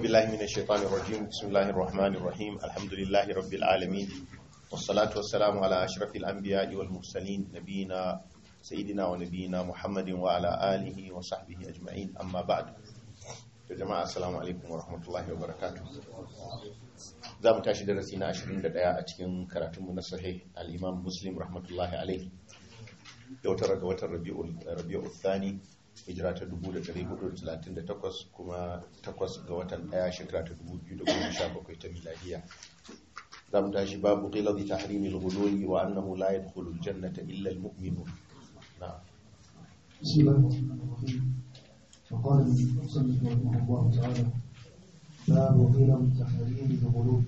بالله من الشيطان الرجيم بسم الله الرحمن الرحيم الحمد لله رب العالمين والصلاة والسلام على أشرف الأنبياء والمرسلين نبينا سيدنا ونبينا محمد وعلى آله وصحبه أجمعين أما بعد يا جماعة السلام عليكم ورحمة الله وبركاته za mu tashi darasi na 21 a cikin karatunmu na sahih al-imam muslim rahmatullahi alaihi yau tara ga watan rabi'ul thani hijira ta 1438 kuma takwas ga watan daya shekara ta 2017 ta miladiya za mu tashi babu qiladi tahrimil ghululi wa annahu la yadkhulu al-jannata illa al-mu'minun na'am بسم الله الرحمن الرحيم وقال المصنف رحمه الله تعالى باب قيل تحريم الغلو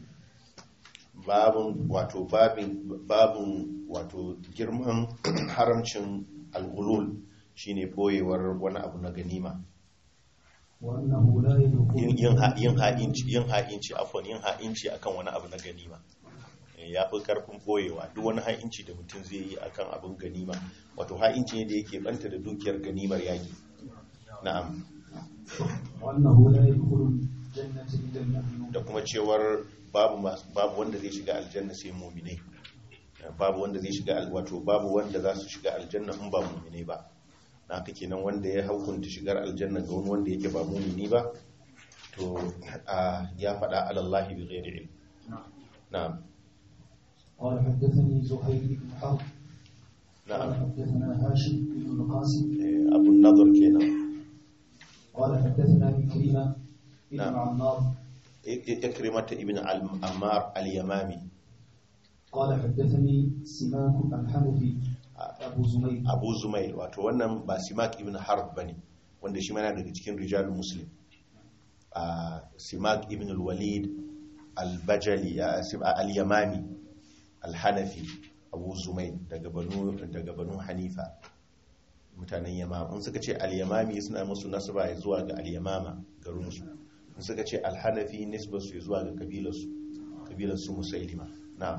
babun wato babin babun wato girman haramcin al-ghulul shine boyewar wani abu na ganima وأنه لا يدخل yin yin ha- yin ha'inci yin ha'inci afwan yin ha'inci akan wani abu na ganima Eh, ya fi karfin boyewa duk wani ha'inci da mutum zai yi akan abin ganima wato ha'inci ne da yake banta da dukiyar ganimar yaki na'am وأنه لا يدخل الجنة إلا المؤمنون da kuma cewar babu mas- babu wanda zai shiga aljanna sai mu'minai Eh, babu wanda zai shiga al- wato babu wanda za su shiga aljanna in ba mu'minai ba na haka kenan wanda ya hukunta shigar aljanna ga wani wanda yake ba mu'mini ba to a ya faɗa alallahi bi ghairi ilm na'am قال حدثني زهير بن حرب قال na'am حدثنا هاشم بن القاسم Eh, abun nazar kenan قال حدثنا إكرمة بن نعم. عمار I- I- ikrimata ibn al-ammar al-yamami قال حدثني سماك الحنفي أبو زميل abu zumail wato wannan ba simak ibn harb bane wanda shi mana daga cikin rijalul muslim a simak ibn al-walid al-bajali ya- sim- al-yamami al-hanafi abu zumail daga banu daga banu hanifa mutanen yamama in suka ce al-yamami suna musu nasaba ya zuwa ga al-yamama garinsu in suka ce al-hanafi nisbar su zuwa ga kabilarsu kabilarsu musailima na'am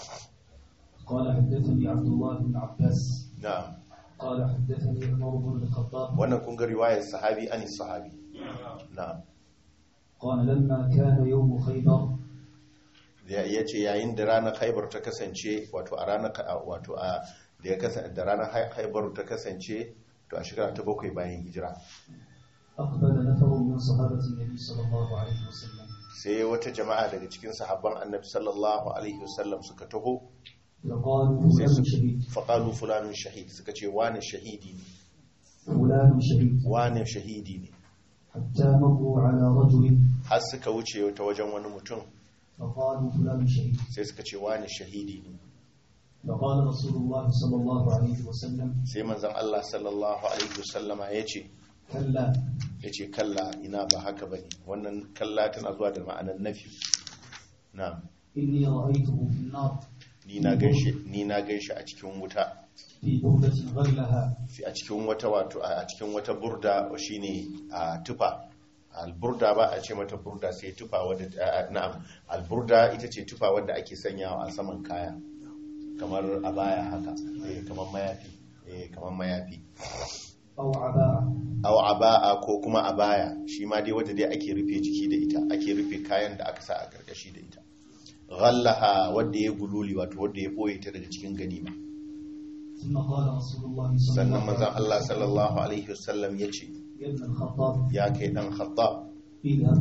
قال حدثني عبد الله بن عباس na'am قال حدثني عمر بن الخطاب wannan kun ga riwayar sahabi ani sahabi na'am قال لما كان يوم خيبر ya ce yayin da ranar haibar ta kasance wato a ranar wato a da ya kasance da ranar haibar ta kasance to a shekara ta bakwai bayan hijira أقبل نفر من صحابة النبي صلى الله عليه وسلم sai wata jama'a daga cikin sahabban annabi sallallahu alaihi wasallam suka taho فقالوا sai فلان su شهيد faƙalu fulanun shahid suka ce wane shahidi ne فلان شهيد wane shahidi ne حتى مروا على رجل har suka wuce ta wajen wani mutum فقالوا فلان شهيد sai suka ce wane shahidi ne فقال رسول الله صلى الله عليه وسلم sai manzon Allah sallallahu alaihi wasallama ya ce كلا ya ce kalla ina ba haka bane wannan kalla tana zuwa da ma'anar nafi na'am إني رأيته في النار ni na ganshi ni na ganshi a cikin wuta في بردة غلها fi a cikin wata wato a cikin wata burda shine a tufa alburda ba a ce mata burda sai tufa wadda a- na'am alburda ita ce tufa wadda ake sanyawa a saman kaya kamar abaya haka eh kamar mayafi eh kamar mayafi أو عباءة aw aba'a ko kuma abaya shi ma dai wadda dai ake rufe jiki da ita ake rufe kayan da aka sa a karkashi da ita ghallaha wadda ya gululi wato wadda ya boye ta daga cikin ganima ثم قال رسول الله صلى sannan الله manzon عليه Allah وسلم sallallahu alaihi wasallam yace يا ابن الخطاب ya kai dan khattab اذهب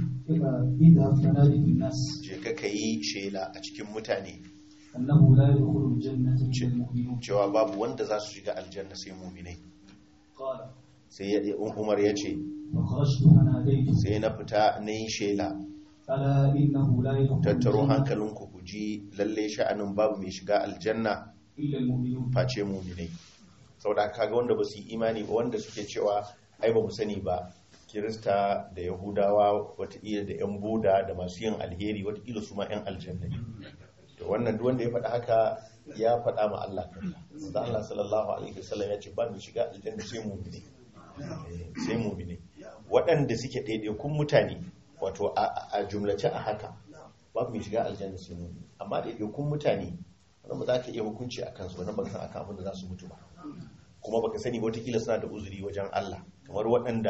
اذهب فنادي في الناس je ka kayi shela a cikin mutane أنه لا يدخل الجنة إلا المؤمنون cewa babu wanda za su shiga aljanna sai mu'minai قال sai ya Umar yace فخرجت فناديت sai na fita na yi shela ألا إنه لا يدخل tattaro الجنة hankalinku ku ji lalle sha'anin babu mai shiga aljanna إلا المؤمنون face muminai saboda kaga wanda ba su yi imani ba wanda suke cewa ai ba mu sani ba kirista da yahudawa wataƙila da yan buda da masu yin alheri wataƙila su ma yan aljanna ne to wannan duk wanda ya faɗa haka ya faɗa ma Allah kalla da Allah sallallahu alaihi wasallam ya ce ba mu shiga aljanna sai muminai Eh, sai muminai waɗanda suke ɗaiɗaikun mutane wato a a jumlace a haka babu mai shiga aljanna sai muminai amma ɗaiɗaikun mutane wannan ba za ka iya hukunci a kansu wannan ba ka san akan abin da za su mutu ba kuma baka sani ba watakila suna da uzuri wajen Allah kamar waɗanda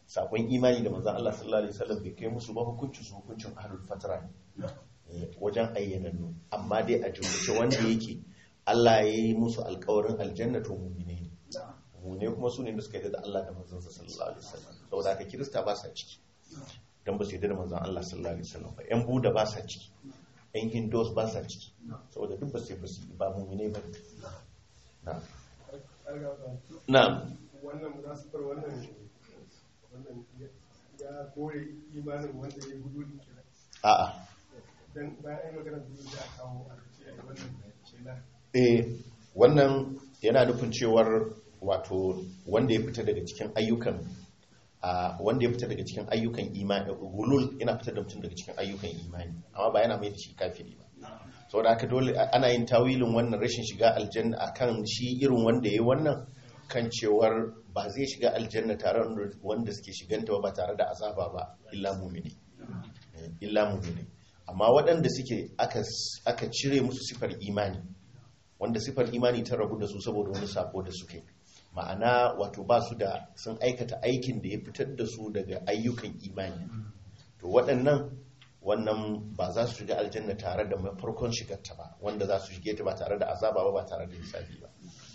sakon imani da manzon Allah sallallahu alaihi wasallam bai kai musu ba hukuncin su hukuncin ahlul fatra ne Eh, wajen ayyanannu amma dai a jumlace wanda yake Allah ya yi musu alkawarin aljanna to mu'mine ne mu'mine kuma su ne da suka yi da Allah da manzon sa sallallahu alaihi wasallam saboda haka kirista ba sa ciki dan ba su yi da manzon Allah sallallahu alaihi wasallam ba yan buda ba sa ciki yan hindus ba sa ciki saboda duk ba sai ba su ba mu'mine ba na'am na'am wannan munasifar wannan wannan ya kore imanin wanda ya gudu din kenan a'a dan bayan ai magana gudu da aka kawo a ce ai wannan shela eh wannan yana nufin cewar wato wanda ya fita daga cikin ayyukan a wanda ya fita daga cikin ayyukan imani gulul yana fitar da mutum daga cikin ayyukan imani amma ba yana mai da shi kafiri ba saboda haka dole ana yin tawilin wannan rashin shiga aljanna akan shi irin wanda yayi wannan kan cewar ba zai shiga aljanna tare da wanda suke shiganta ba ba tare da azaba ba illa mu'mini Eh, illa mu'mini amma waɗanda suke aka aka cire musu sifar imani wanda sifar imani ta rabu da su saboda wani sako da suke ma'ana wato ba su da sun aikata aikin da ya fitar da su daga ayyukan imani to waɗannan wannan ba za su shiga aljanna tare da farkon shigarta ba wanda za su shige ta ba tare da azaba ba ba tare da hisabi ba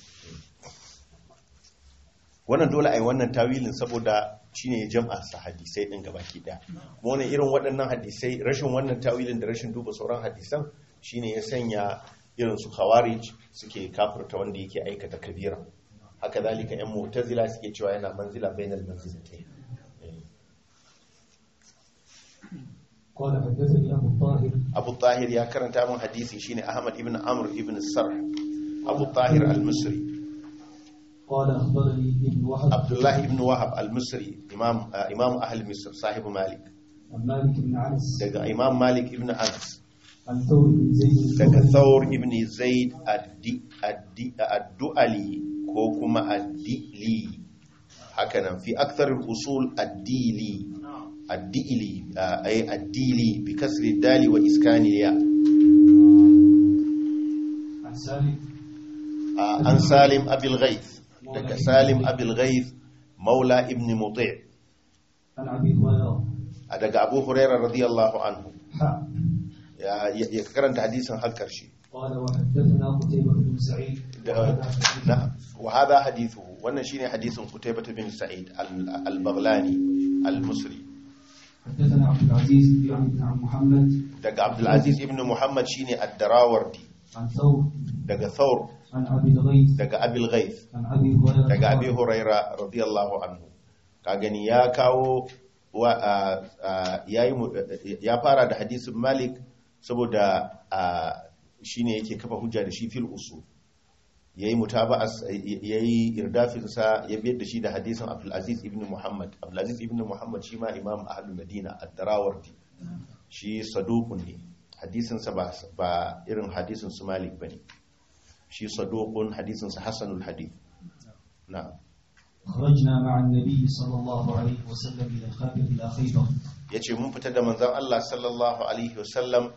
wannan dole a yi wannan tawilin saboda shine ya jam'a sa hadisai din gabaki daya kuma wannan irin waɗannan hadisai rashin wannan tawilin da rashin duba sauran hadisan shine ya sanya irin su khawarij suke kafirta wanda yake aikata kabira haka zalika yan mu'tazila suke cewa yana manzila bainal manzilatayn قال حدثني أبو الطاهر abu tahir ya karanta min hadisi shine ahmad ibn amr ibn sarh abu tahir al-misri قال أخبرني ابن وهب abdullah ibn wahab al-misri imam uh, imam ahli misr sahibu malik عن مالك بن عنس daga imam malik ibn anas عن ثور بن زيد daga الثوري thawr ibn zaid addi addi addu'ali ko kuma addili hakanan fi akthar al-usul addili addili uh, ay addili bi kasri dali wa iskani ya عن سالم uh, an salim abil ghaith daga salim abil ghaith maula ibn muti' عن أبي هريرة daga abu hurairah radiyallahu anhu حاء ya ya karanta hadisin har karshe قال وحدثنا قتيبة بن سعيد da- na wa hadha hadithuhu wannan shine hadisin Qutaybah bin Sa'id al- al-Baghlani al-Musri حدثنا عبد العزيز يعني بن عم محمد daga Abdul Aziz ibn Muhammad shine ad-Darawardi عن ثور daga Thawr عن أبي الغيث daga Abil Ghaith عن أبي هريرة daga Abi قال Huraira radiyallahu anhu ka gani ya kawo wa a- a- yayi mu- ya fara da hadisin Malik saboda a, shine yake kafa hujja da shi fil usul yayi mutaba'as yayi irdafin sa ya biyar da shi da hadisin Abdul Aziz ibn Muhammad Abdul Aziz ibn Muhammad shi ma imam ahlul Madina ad-Darawardi shi saduqun ne hadisin sa ba ba irin hadisin su Malik bane shi saduqun hadisin sa hasanul hadith na'am خرجنا مع النبي صلى الله عليه وسلم إلى خابر إلى خيبر ya ce mun fita da manzan Allah sallallahu Alaihi wasallam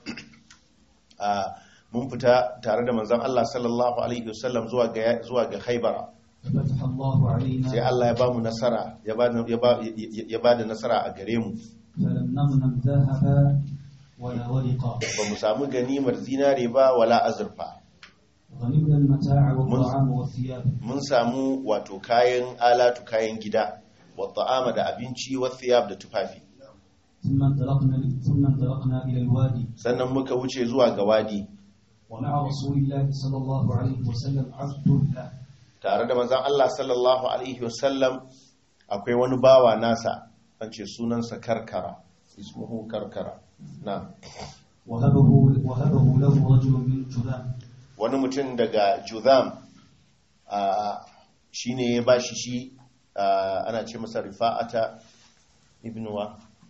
a mun fita tare da manzan Allah sallallahu Alaihi wasallam zuwa ga zuwa ga haibara ففتح الله علينا sai Allah ya ba mu nasara ya ba ya ba ya ba da nasara a gare mu فلم نغنم ذهبا ولا ورقا ba mu samu ganimar zinare ba wala azurfa غنمنا المتاع والطعام والثياب mun samu wato kayan alatu kayan gida wa ta'ama da abinci wa thiyab da tufafi ثم انطلقنا ثم انطلقنا إلى الوادي sannan muka wuce zuwa ga wadi ومع رسول الله صلى الله عليه وسلم عبد له tare da manzan Allah sallallahu Alaihi wasallam akwai wani bawa nasa an ce sunansa karkara ismuhu karkara na وهبه وهبه له رجل من جذام wani mutum daga juzam shi ne ya ba shi shi a, ana ce masa rifa'ata ibn wa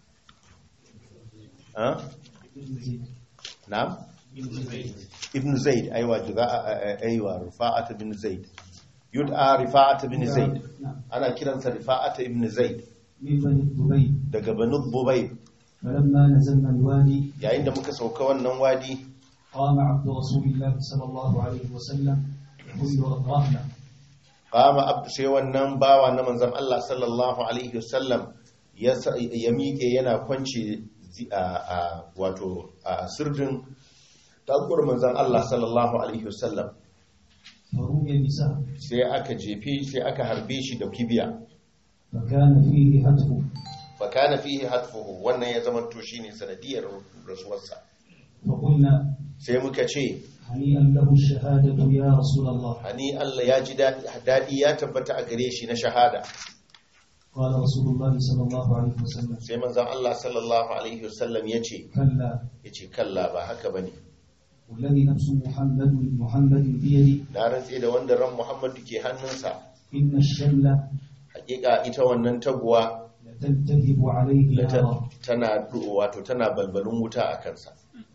ha? na? ibn zaid aiwa juza- aiwa rifa'ata ibn zaid yud'a rifa'ata ibn zaid نعم ana kiransa rifa'ata ibn zaid من بني الضبيب daga banu bubai فلما نزلنا الوادي yayin da muka sauka wannan wadi قام عبد رسول الله صلى الله عليه وسلم يحل رهنا qama abdu sai wannan bawa na manzon Allah sallallahu alaihi wasallam ya sa- ya miƙe yana kwance zi- a a- wato a sirdin taguwar manzon Allah sallallahu alaihi wasallam فرمي بسهم sai aka jefe sai aka harbe shi da kibiya فكان فيه هتف fakana fihi hatfuhu wannan ya zama to shine sanadiyar rasuwarsa فقلنا sai muka ce هنيئا له الشهادة يا رسول الله hani Allah ya ji daɗi ya tabbata a gare shi na shahada قال رسول الله صلى الله عليه وسلم sai manzon Allah sallallahu alaihi wasallam ya ce كلا ya ce kalla ba haka bane والذي نفس محمد محمد بيده na rantse da wanda ran Muhammadu ke hannunsa إن الشملة hakika ita wannan taguwa لتلتهب عليه lata- نارا tana wato tana balbalin wuta a kansa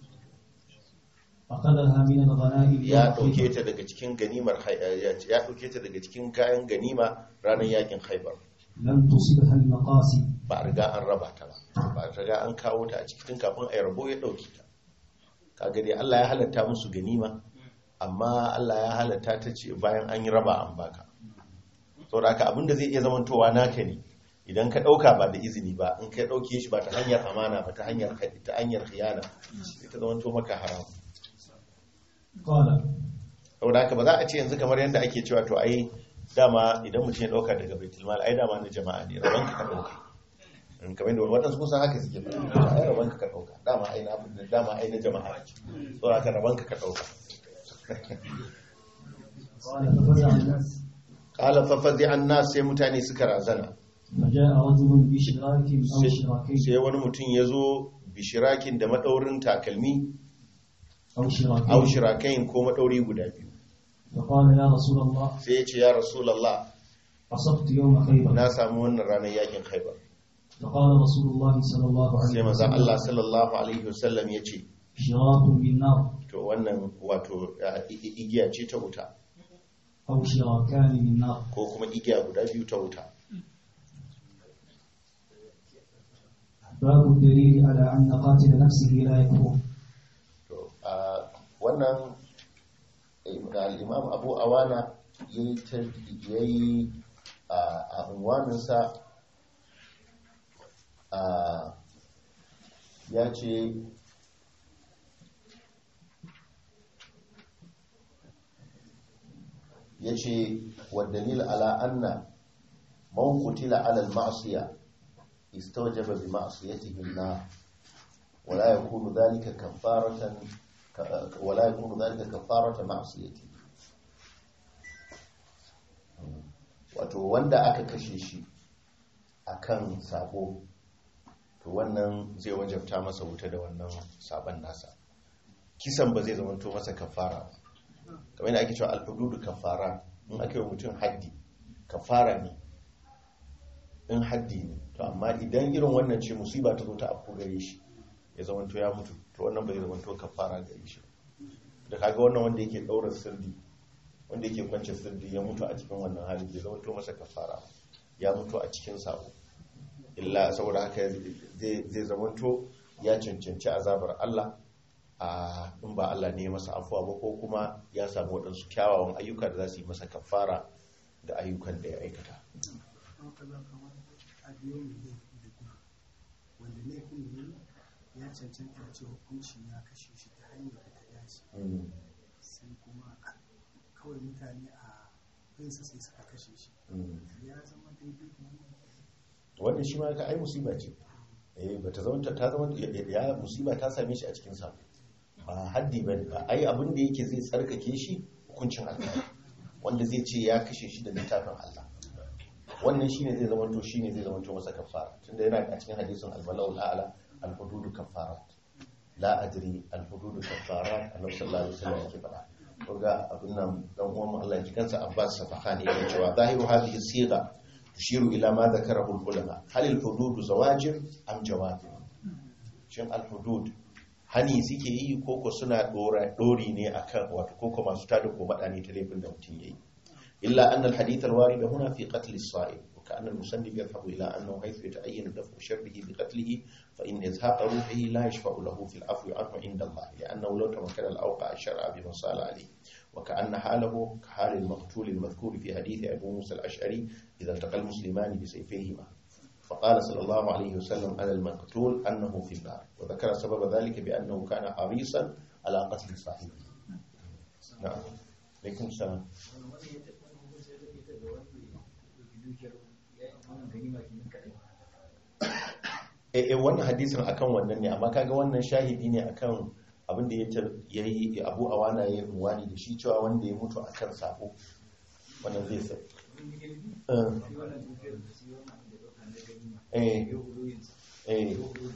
أخذها من الغنائم ya يوم dauke خيبر ta daga cikin ganimar Hai- ya dauke ta daga cikin kayan ganima ranar yakin Khaibar لم تصبها المقاسم ba a riga an raba ta ba ba a riga an kawo ta a cikin kafin a yi rabo ya dauke ta kaga dai Allah ya halatta musu ganima amma Allah ya halatta ta ce bayan an yi raba an baka saboda haka abinda zai iya zamantowa naka ne idan ka dauka ba da izini ba in ka dauke shi ba ta hanyar amana ba ta hanyar ta hanyar khiyana sai ta zamanto maka haram قال saboda haka ba za a ce yanzu kamar yadda ake cewa to ai dama idan mutum ya dauka daga baitul mal ai dama na jama'a ne rabon ka ka dauka in kamar da wadansu kusan haka suke ba ai rabon ka ka dauka dama ai na dama ai na jama'a ne saboda haka rabon ka ka dauka قال ففزع الناس qala fa fazi'a an-nas sai mutane suka razana فجاء رجل بشراك أو شراكين sai wani mutum ya zo bishirakin da madaurin takalmi أو شراكين au shirakain ko madauri guda biyu فقال يا رسول الله sai ya ce ya rasulullah أصبت يوم خيبر na samu wannan ranar yakin khaibar فقال رسول الله صلى الله sai عليه manzon Allah وسلم sallallahu alaihi wasallam ya ce شراك من نار to wannan wato uh, i- i- igiya ce ta wuta أو شراكان من نار ko kuma igiya guda biyu ta wuta باب الدليل على أن قاتل نفسه لا يكفر to uh, wannan eh, al-imam abu awana yayi ta- yayi uh, a unwaninsa uh, ya ce ya ce wa dalil ala anna man qutila ala al-ma'siyah استوجب بمعصيته النار ولا يكون ذلك كفارة ولا يكون ذلك كفارة معصيته wato wanda aka kashe shi akan sabo to wannan zai wajabta masa wuta da wannan sabon nasa kisan ba zai zamanto masa kafara ba kamar yadda ake cewa alhududu kafara in aka yi wa mutum haddi kafara ne in haddi ne to amma idan irin wannan ce musiba ta zo ta afko gare shi ya zamanto ya mutu to wannan bai zamanto kafara gare shi da kaga wannan wanda yake daura sirri wanda yake kwance sirri ya mutu a cikin wannan hali bai zamanto masa kafara ba. ya mutu a cikin sabo illa saboda haka zai zai zamanto ya cancanci azabar Allah a in ba Allah ne ya masa afuwa ba ko kuma ya samu waɗansu kyawawan ayyuka da za su yi masa kafara da ayyukan da ya aikata a biyo mai laifi da gudu wanda laifin ne ya cancanta ce hukunci ya kashe shi ta hanyar da ta dace Mm, sai kuma kawai mutane a binsa sai suka kashe shi mm. ya zama daidai da wannan wannan shi ma ka ai musiba ce eh bata zama ta zama ya musiba ta same shi a cikin sa ba haddi bane ba ai abin da yake zai tsarkake shi hukuncin Allah wanda zai ce ya kashe shi da littafin Allah wannan shine zai zama to shine zai zama to masa kafara tunda yana a cikin hadisin al-balawul a'la al-hudud kafarat la adri al-hudud kafarat annabi sallallahu alaihi wasallam yake faɗa koga abin nan dan uwan mu Allah ya ji kansa Abbas Safahani yake cewa zahiru hadhihi siga tushiru ila ma dhakarahu al-ulama hal al-hudud zawajir am jawabir shin al-hudud hani suke yi koko suna dora dori ne akan wato koko masu tada ko madani ta laifin da mutum yayi illa anna al-hadith al-warid huna fi qatl as-sa'il وكأن المصنف يذهب إلى أنه حيث يتعين دفع شره بقتله فإن إزهاق روحه لا يشفع له في العفو عنه عند الله لأنه لو تمكن الأوقع الشرع بما صال عليه وكأن حاله كحال المقتول المذكور في حديث أبو موسى الأشعري إذا التقى المسلمان بسيفيهما فقال صلى الله عليه وسلم على المقتول أنه في النار وذكر سبب ذلك بأنه كان حريصا على قتل صاحبه نعم عليكم السلام eh wannan hadisin akan wannan ne amma kaga wannan shahidi ne akan abin da ya yi abu awana ya yi wani da shi cewa wanda ya mutu akan sako wannan zai sai eh eh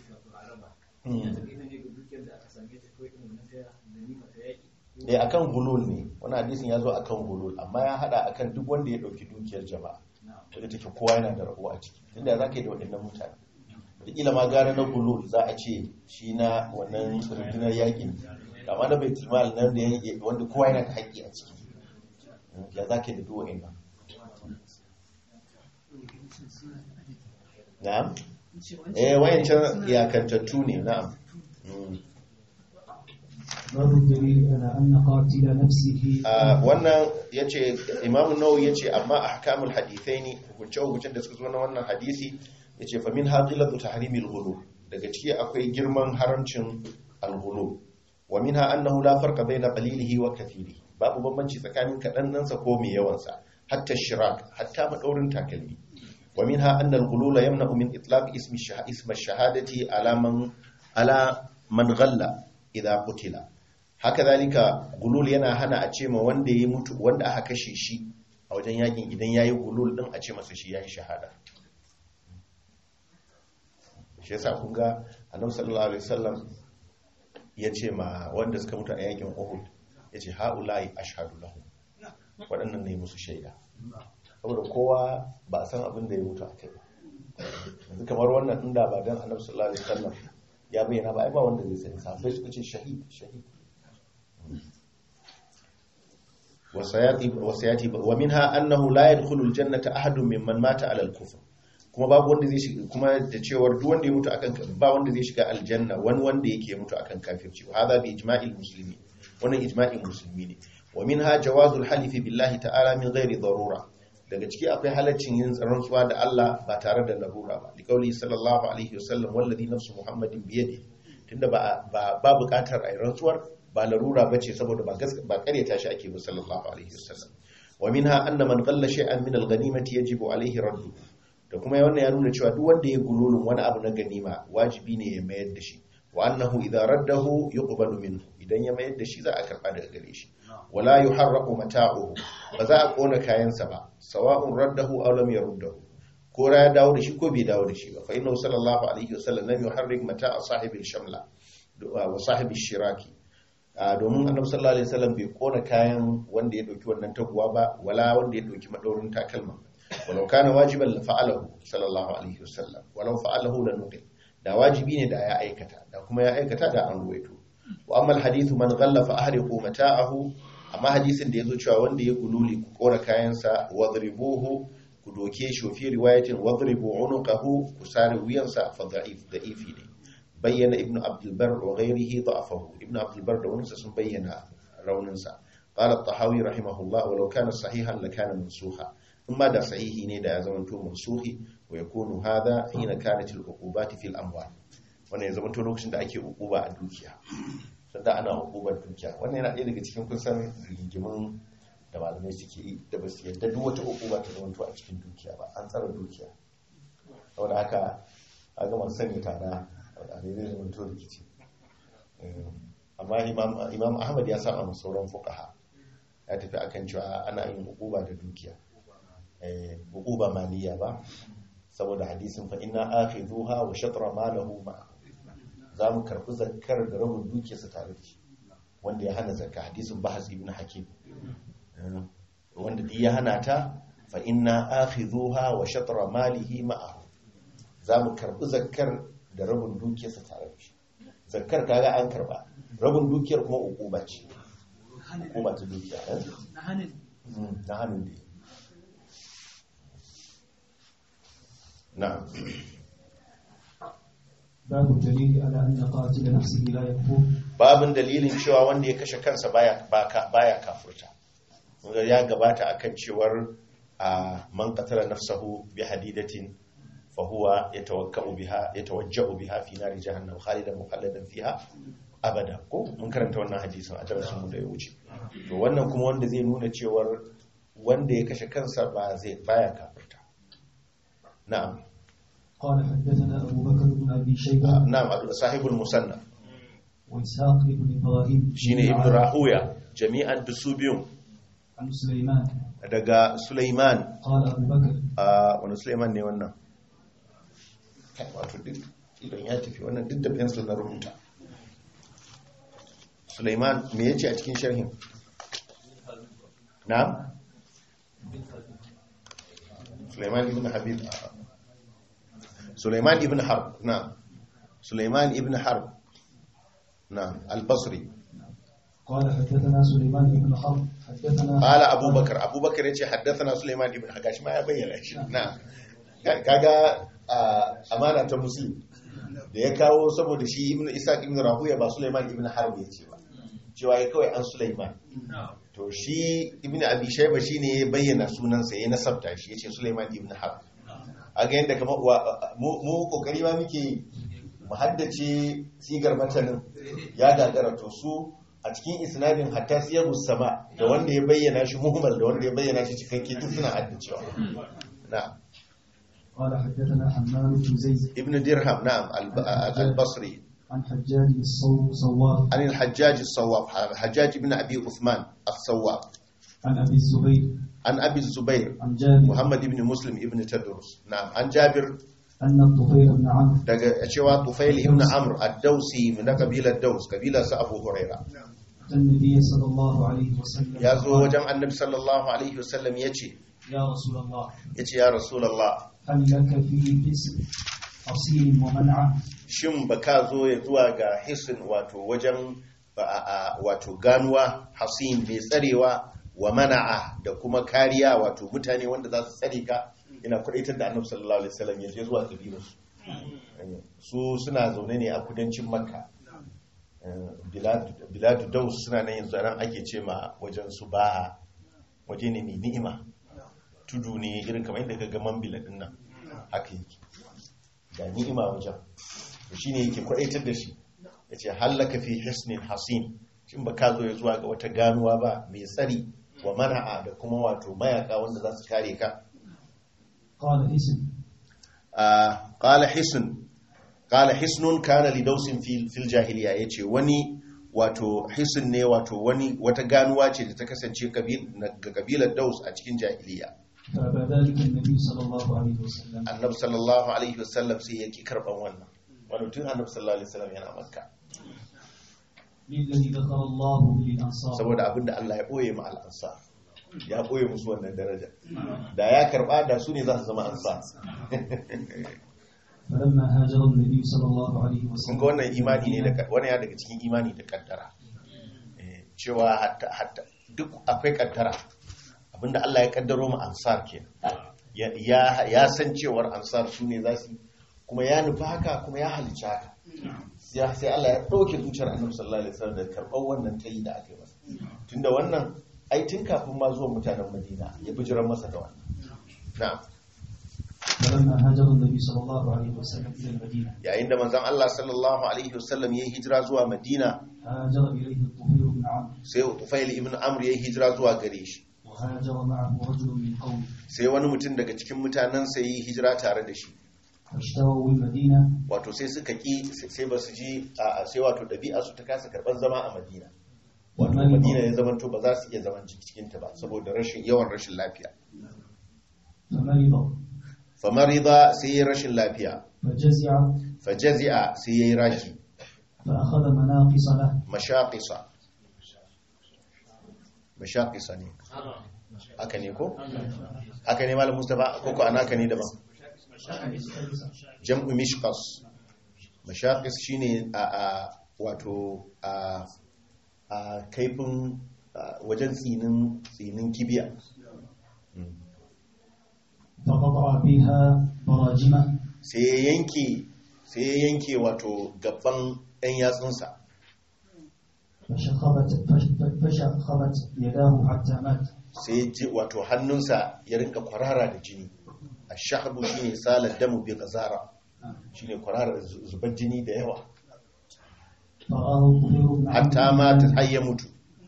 eh akan gulul ne wannan hadisin ya zo akan gulul amma ya hada akan duk wanda ya dauki dukiyar jama'a wanda take kowa yana da rabo a ciki tunda za ka yi da waɗannan mutane wataƙila ma gara na gulul za a ce shi na wannan rundunar yakin amma na bai timal nan da wanda kowa yana da haƙƙi a ciki ya za ka yi da duk waɗannan na'am eh wayancan iyakantattu ne na'am babu dalil ala anna qatila nafsihi wannan yace Imam Nawawi yace amma ahkamul hadithaini hukunce hukuncen da suka zo na wannan hadisi yace fa min haqilatu tahrimil ghulu daga ciki akwai girman haramcin al-ghulu wa minha annahu la farqa bayna qalilihi wa kathirihi babu bambanci tsakanin kadan nansa ko mai yawan sa hatta shirak hatta madaurin takalmi wa minha anna al-ghulula yamna'u min itlaq ismi ismi ash-shahadati ala man ala man ghalla idha qutila haka zalika gulul yana hana a ce ma wanda ya mutu wanda aka kashe shi a wajen yakin idan yayi gulul din a ce masa shi yayi shahada shi yasa kun ga annabi sallallahu alaihi wasallam ya ce ma wanda suka mutu a yakin Uhud ya ce haula'i ashhadu lahum waɗannan ne musu shaida saboda kowa ba a san abin da ya mutu a kai yanzu kamar wannan inda ba dan annabi sallallahu alaihi wasallam ya bayyana ba ai ba wanda zai sani sahabbai suka ce shahid shahid wasayati wa minha annahu la yadkhulu aljannata ahadun mimman mata ala al-kufr kuma babu wanda zai shiga kuma da cewar duk wanda ya mutu akan ba wanda zai shiga aljanna wani wanda yake mutu akan kafirci wa hadha bi ijma'il muslimin wannan ijma'in musulmi ne wa minha jawazul halifi billahi ta'ala min ghairi darura daga ciki akwai halaccin yin rantsuwa da Allah ba tare da larura ba liqauli sallallahu alaihi wasallam wallazi nafsu muhammadin biyadi tunda ba ba bukatar ai rantsuwar ba larura bace saboda ba ba karyata shi ake ba sallallahu alaihi wasallam wa minha anna man qalla shay'an min al-ghanimati yajibu alaihi raddu da kuma wannan ya nuna cewa duk wanda ya gululun wani abu na ganima wajibi ne ya mayar da shi wa annahu idza raddahu yuqbalu minhu idan ya mayar da shi za a karba daga gare shi wala yuharraqu mata'uhu ba za a kona kayansa ba sawa'un raddahu aw lam yaruddahu ko ya dawo da shi ko bai dawo da shi ba fa innahu sallallahu alaihi wasallam lam yuharrik mata'a sahibil shamla wa sahibil shiraki domin annabi sallallahu alaihi wasallam bai kona kayan wanda ya dauki wannan taguwa ba wala wanda ya dauki madaurin takalma walau kana wajiban la fa'alahu sallallahu alaihi wasallam walau fa'alahu la nuqil da wajibi ne da ya aikata da kuma ya aikata da an ruwaito wa amma alhadithu man ghalla fa ahriqu mata'ahu amma hadisin da yazo cewa wanda ya gululi ku kora kayansa wadribuhu ku doke shi fi riwayatin wadribu unuqahu ku sare wuyansa fa da'if da'ifi ne bayyana ibnu abdul bar wa ghayrihi da'afahu ibnu abdul bar da wani sun bayyana rauninsa qala at-tahawi rahimahullah walau kana sahihan lakana mansukha imma da sahihi ne da ya zamanto mansuhi wa yakunu hadha hina kanat al-uqubati fil amwal wannan ya zamanto lokacin da ake uquba a dukiya sanda ana uqubar dukiya wannan yana ɗaya daga cikin kusan rigimin da malamai suke yi da ba su yadda duk wata uquba ta zamanto a cikin dukiya ba an tsara dukiya saboda haka a ga masu sanya tara a ne zai zamanto rikici amma imam ahmad ya sa a sauran fuqaha ya tafi akan cewa ana yin uquba da dukiya hukuba maliya ba saboda hadisin fa inna akhidhuha wa shatra malahu ma za mu karbi zakkar da rabin dukiyarsa tare da shi wanda ya hana zakka hadisin bahas ibn hakim wanda duk ya hana ta fa inna akhidhuha wa shatra malihi ma'ahu za mu karbi zakkar da rabin dukiyarsa tare da shi zakkar kaga an karba rabin dukiyar kuma ukuba ce ukuba ta dukiya na hannun na hannun da نعم باب الدليل على أن قاتل نفسه لا يكفر babin dalilin cewa wanda ya kashe kansa baya baka baya kafurta ya gabata akan cewar a man qatala nafsahu bi hadidatin fa huwa yatawakkau biha yatawajja'u biha fi nari jahannam khalidan mukhalladan fiha abada ko mun karanta wannan hadisin a darasin mu da ya wuce to wannan kuma wanda zai nuna cewar wanda ya kashe kansa ba zai baya kafirta na'am قال حدثنا أبو بكر بن أبي شيبة na'am sahibul musanna وإسحاق بن إبراهيم shine ibnu rahuya jami'an dusu biyun عن سليمان daga Sulaiman قال أبو بكر a wani Sulaiman ne wannan Kai, wato duk idan ya tafi wannan duk da pencil na rubuta Sulaiman me yace a cikin sharhin na'am Sulaiman ibn Habib Sulaiman ibn Harb na'am Sulaiman ibn Harb na'am al-Basri قال حدثنا سليمان بن حرب حدثنا Kala abubakar abubakar ya ce haddasa suleiman ibn hagashi ma ya bayyana shi na kaga a, amana ta muslim da ya kawo saboda shi ibn isaac ibn rahuya ba suleiman ibn harb ya ce ba cewa ya kawai an suleiman to shi ibn abi shayba shine ya bayyana sunansa ya nasabta shi ya ce suleiman ibn harb a ga yadda kamar wa- mu mu kokari ma muke mu haddace sigar matanin ya gagara to su a cikin isnadin hatta siyar sama da wanda ya bayyana shi muhimmal da wanda ya bayyana shi cikakke duk suna haddacewa na قال حدثنا حماد بن زيد ibn dirham na'am al- al-basri عن حجاج الصواف an al-hajjaj as-sawwaf hajjaj ibn abi uthman as-sawwaf عن أبي الزبير an abi zubair عن جابر muhammad ibn muslim ibn tadrus na'am an jabir أن الطفيل بن عمرو daga cewa tufail ibn amr ad-dausi min kabilar daus kabilar sa abu huraira أتى النبي صلى الله عليه وسلم ya zo فقال، wajen annabi sallallahu alaihi wasallam yace يا رسول الله yace ya rasulullah هل لك في حسن أصيل ومنع shin ba ka zo ya zuwa ga hisin wato wajen a- a- wato ganuwa hasin mai tsarewa wa mana'a da kuma kariya wato mutane wanda za su tsare ka ina kudaitar da annabi sallallahu alaihi wasallam ya je zuwa kabilarsu su suna zaune ne a kudancin makka Eh, biladu- biladu daus suna nan yanzu nan ake ce ma wajen su ba waje ne mai ni'ima tudu ne irin kamar yadda ka ga mambila din nan haka yake ga ni'ima wajen to shine yake kwadaitar da shi yace hallaka fi hisnin hasin shin ba ka zo ya zuwa ga wata ganuwa ba mai tsari wa mana'a da kuma wato mayaka wanda za su kare ka قال اسم Ah, qala hisn qala hisnun kana li dausin fil fil jahiliya yace wani wato hisn ne wato wani wata ganuwa ce da ta kasance kabil ga kabilar daus a cikin jahiliya فأبى ذلك النبي صلى الله عليه وسلم annabi sallallahu alaihi wasallam sai yake karban wannan wani tun annabi sallallahu alaihi wasallam yana makka للذي ذكر الله للأنصار saboda abinda Allah ya boye ma al'ansa ya boye musu wannan daraja da ya karba da su ne za su zama ansa فلما هاجر النبي صلى الله عليه kun وسلم ga wannan imani ne da wannan ya daga cikin imani da kaddara Eh, cewa hatta hatta duk akwai kaddara abinda Allah ya kaddaro mu ansar ke ya ya ya san cewar ansar su ne za su kuma ya nufi haka kuma ya halicci haka ya sai Allah ya dauke zuciyar Annabi sallallahu alaihi wasallam da karɓar wannan tayi da aka yi masa tunda wannan ai tun kafin ma zuwa mutanen Madina ya bijiran masa da wannan na'am فلما هاجر النبي صلى الله عليه وسلم إلى المدينة yayin da manzon Allah sallallahu alaihi wasallam ya yi hijira zuwa Madina هاجر إليه الطفيل بن عمرو sai Tufail ibn Amr ya yi hijira zuwa gare shi وهاجر معه رجل من قومه sai wani mutum daga cikin mutanensa ya yi hijira tare da shi فاشتروا بالمدينة wato sai suka ki sai ba su ji a sai wato ɗabi'a su ta kasa karɓar zama a Madina wato Madina ya zama to ba za su iya zaman cikin ta ba saboda rashin yawan rashin lafiya فمرض famarida sai ya rashin lafiya فجزع fajazi'a sai ya yi raki فأخذ مناقص له mashaqisa mashaqisa ne haka ne ko haka ne malam Mustafa ko ko anaka ne daban jam'u mishqas mashaqis shine a a wato a a kaifin a, wajen tsinin tsinin kibiya Mm. فقطع بها براجمه sai ya yanke sai ya yanke wato gaban ɗan yatsunsa فشخبت فش- فشخبت يداه حتى مات sai ya ji wato hannunsa ya rinka kwarara da jini a ash-shahbu shine salat damu bi qazara shine kwararar zu- zubar jini da yawa فرآه الطفيل بن hatta عمرو mata har ya mutu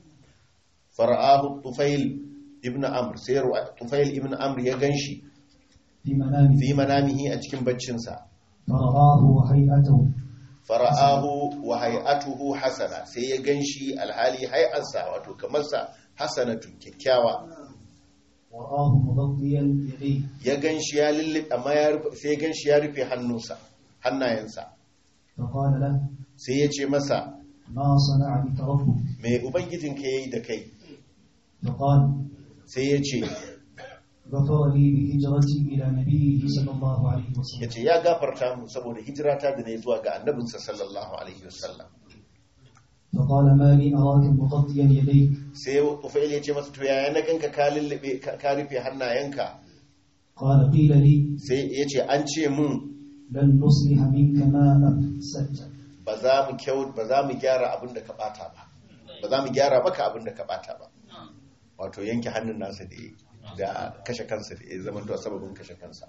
fara'ahu tufail ibn amr sai ru- tufail ibn amr ya ganshi في منامه fi manamihi a cikin baccinsa فرآه وهيئته fara'ahu wa hay'atuhu hasana sai ya ganshi alhali hay'arsa wato kamar sa hasanatu kyakkyawa ورآه مغطيا يديه ya ganshi ya lilli amma ya rufe sai ya ganshi ya rufe hannunsa hannayensa فقال له sai ya ce masa ما صنع بك ربك me ubangijinka yayi da kai فقال sai ya ce غفر لي بهجرتي إلى نبيه صلى الله عليه ya وسلم ce ya gafarta mu saboda hijirata da na yi zuwa ga annabinsa sallallahu alaihi wasallam فقال ما لي أراك مغطيا يديك sai ufail ya ce masa to yaya na ganka ka lullube ka ka rufe hannayenka قال قيل لي sai ya ce an ce mun لن نصلح منك ما أفسدت ba za mu kyau ba za mu gyara abin da ka bata ba ba za mu gyara maka abin da ka bata ba wato yanke hannun nasa da ya da kashe kansa da ya zama to sababin kashe kansa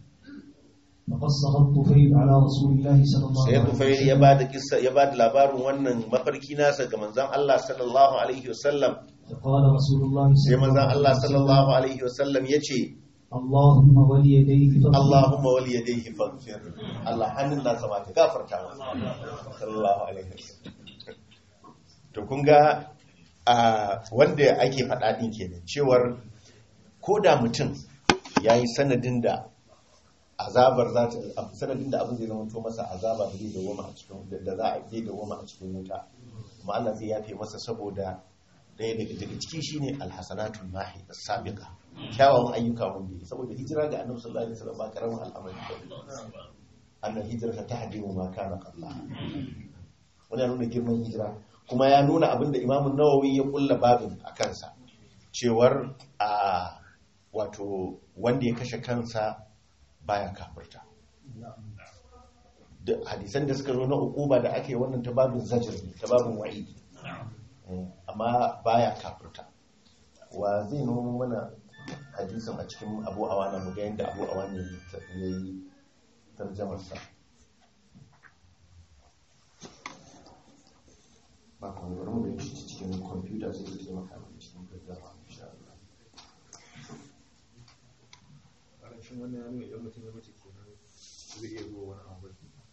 فقصه الطفيل على رسول الله صلى الله sai عليه tufail ya وسلم ba da kissa ya ba da labarin wannan mafarki nasa ga manzon Allah sallallahu alaihi wasallam فقال رسول الله sai صلى الله manzon Allah عليه sallallahu وسلم alaihi wasallam ya ce اللهم وليديه فاغفر Allahumma wali yadayhi faghfir Allah hannun nasa ma ka gafarta masa sallallahu alaihi wasallam to kun ga a wanda ake faɗa din kenan cewar ko da mutum yayi sanadin da azabar za ta sanadin da abin zai zama to masa azaba da zai dawoma a cikin da za a zai dawoma a cikin wuta kuma Allah zai yafe masa saboda ɗaya daga daga ciki shine alhasanatul mahi as-sabiqa kyawawan ayyuka wanda yi saboda hijira ga annabi sallallahu alaihi wasallam ba karamin al'amari ba annal hijrata tahdimu ma kana qablaha wani ya nuna girman hijira kuma ya nuna abin da imamun nawawi ya kulla babin a kansa cewar a wato wanda ya kashe kansa baya kafirta da hadisan da suka zo na ukuba da ake wannan ta babin zajir ne ta babin wa'idi amma baya kafirta wa zai nuna mana hadisin a cikin abu awana mu ga yadda abu awana ya yi tarjamarsa ba kuma bari mu gani shi cikin kwamfuta sai zai taimaka mana cikin gaggawa insha Allah shin wannan ya nuna idan mutum ya mace kenan zai iya zuwa wani abu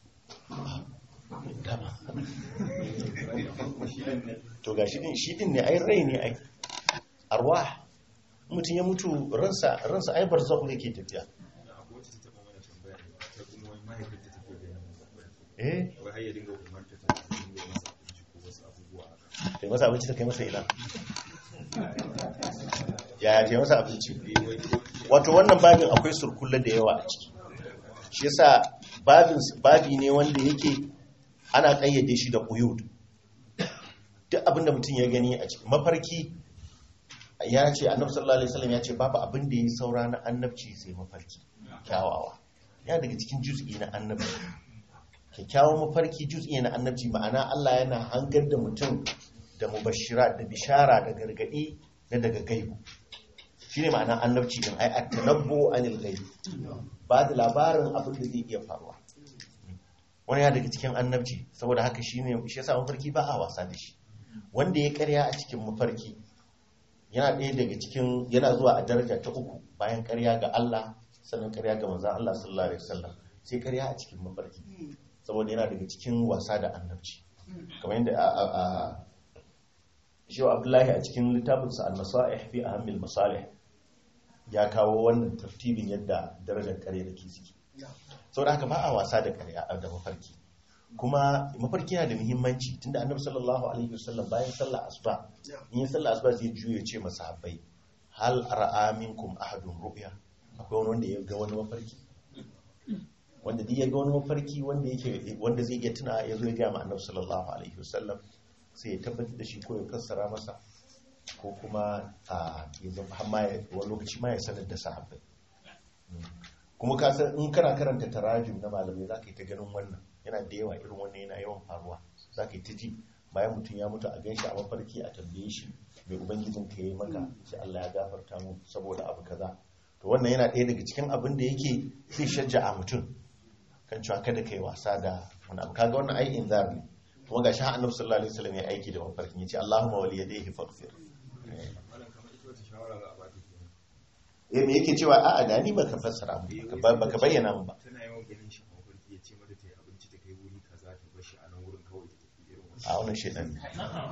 to ga shi din shi din ne ai rai ne ai arwah mutum ya mutu ransa ransa ai barzakhu yake tafiya akwai wacce ta taɓa mana tambaya ta kuma wani mahaifinta take gaya mana eh wai har ya dinga umarta ta dinga masa abinci ko wasu abubuwa haka kai masa abinci ta kai masa ina yaya kai masa abinci eh wai ko wato wannan babin akwai surkulla da yawa a ciki shi yasa babin babi ne wanda yake ana kayyade shi da quyud duk abinda mutum ya gani a cikin mafarki ya ce annabi sallallahu alaihi wasallam ya ce babu abin da yi saura na annabci sai mafarki kyawawa ya daga cikin juz'i na annabci kyakkyawan mafarki juz'i na annabci ma'ana Allah yana hangar da mutum da mubashira da bishara da gargadi na daga gaibu shine ma'ana annabci din ai at-tanabbu anil ghaib ba da labarin abin da zai iya faruwa wani ya daga cikin annabci saboda haka shine shi yasa mafarki ba a wasa da shi wanda ya karya a cikin mafarki yana ɗaya daga cikin yana zuwa a daraja ta uku bayan karya ga Allah sannan karya ga manzon Allah sallallahu alaihi wasallam sai karya a cikin mafarki saboda yana daga cikin wasa da annabci kamar yadda a a- a Shehu Abdullahi a cikin littafinsa al-Masalih fi ahammil masalih ya kawo wannan tartibin yadda darajar kare da ke suke sau da haka ba a wasa da kare a da mafarki kuma mafarki yana da muhimmanci tunda annabi sallallahu alaihi wasallam bayan sallah asuba in yi sallah asuba zai juye ce masahabbai hal ra'a minkum ahadun ru'ya akwai wani wanda ya ga wani mafarki wanda duk ya ga wani mafarki wanda yake wanda zai iya tuna ya zo ya ga ma annabi sallallahu alaihi wasallam sai ya tabbatar da shi ko ya fassara masa ko kuma a ya zama har ma ya wani lokaci ma ya sanar da sahabbai kuma ka san in kana karanta tarajum na malamai za ka yi ta ganin wannan yana da yawa irin wannan yana yawan faruwa za ka yi ta ji bayan mutum ya mutu a gan shi a mafarki a tambaye shi mai ubangijin ka yi maka sai Allah ya gafarta mu saboda abu kaza to wannan yana ɗaya daga cikin abin da yake zai shajja a mutum kan cewa kada kai wasa da wani abu kaga wannan ai inzar ne kuma ga shi annabi sallallahu alaihi wasallam ya aiki da mafarkin yace Allahumma wali yadayhi faghfir malam kamar ita wata shawara za a ba ta kenan eh me yake cewa a'a da ni baka fassara mu baka- baka bayyana mu ba tana yawan ganin shi a mafarki ya ce mata ta yi abinci ta kai wuri kaza ta bar shi a nan wurin kawai ta tafi irin wasu a wannan shedan ne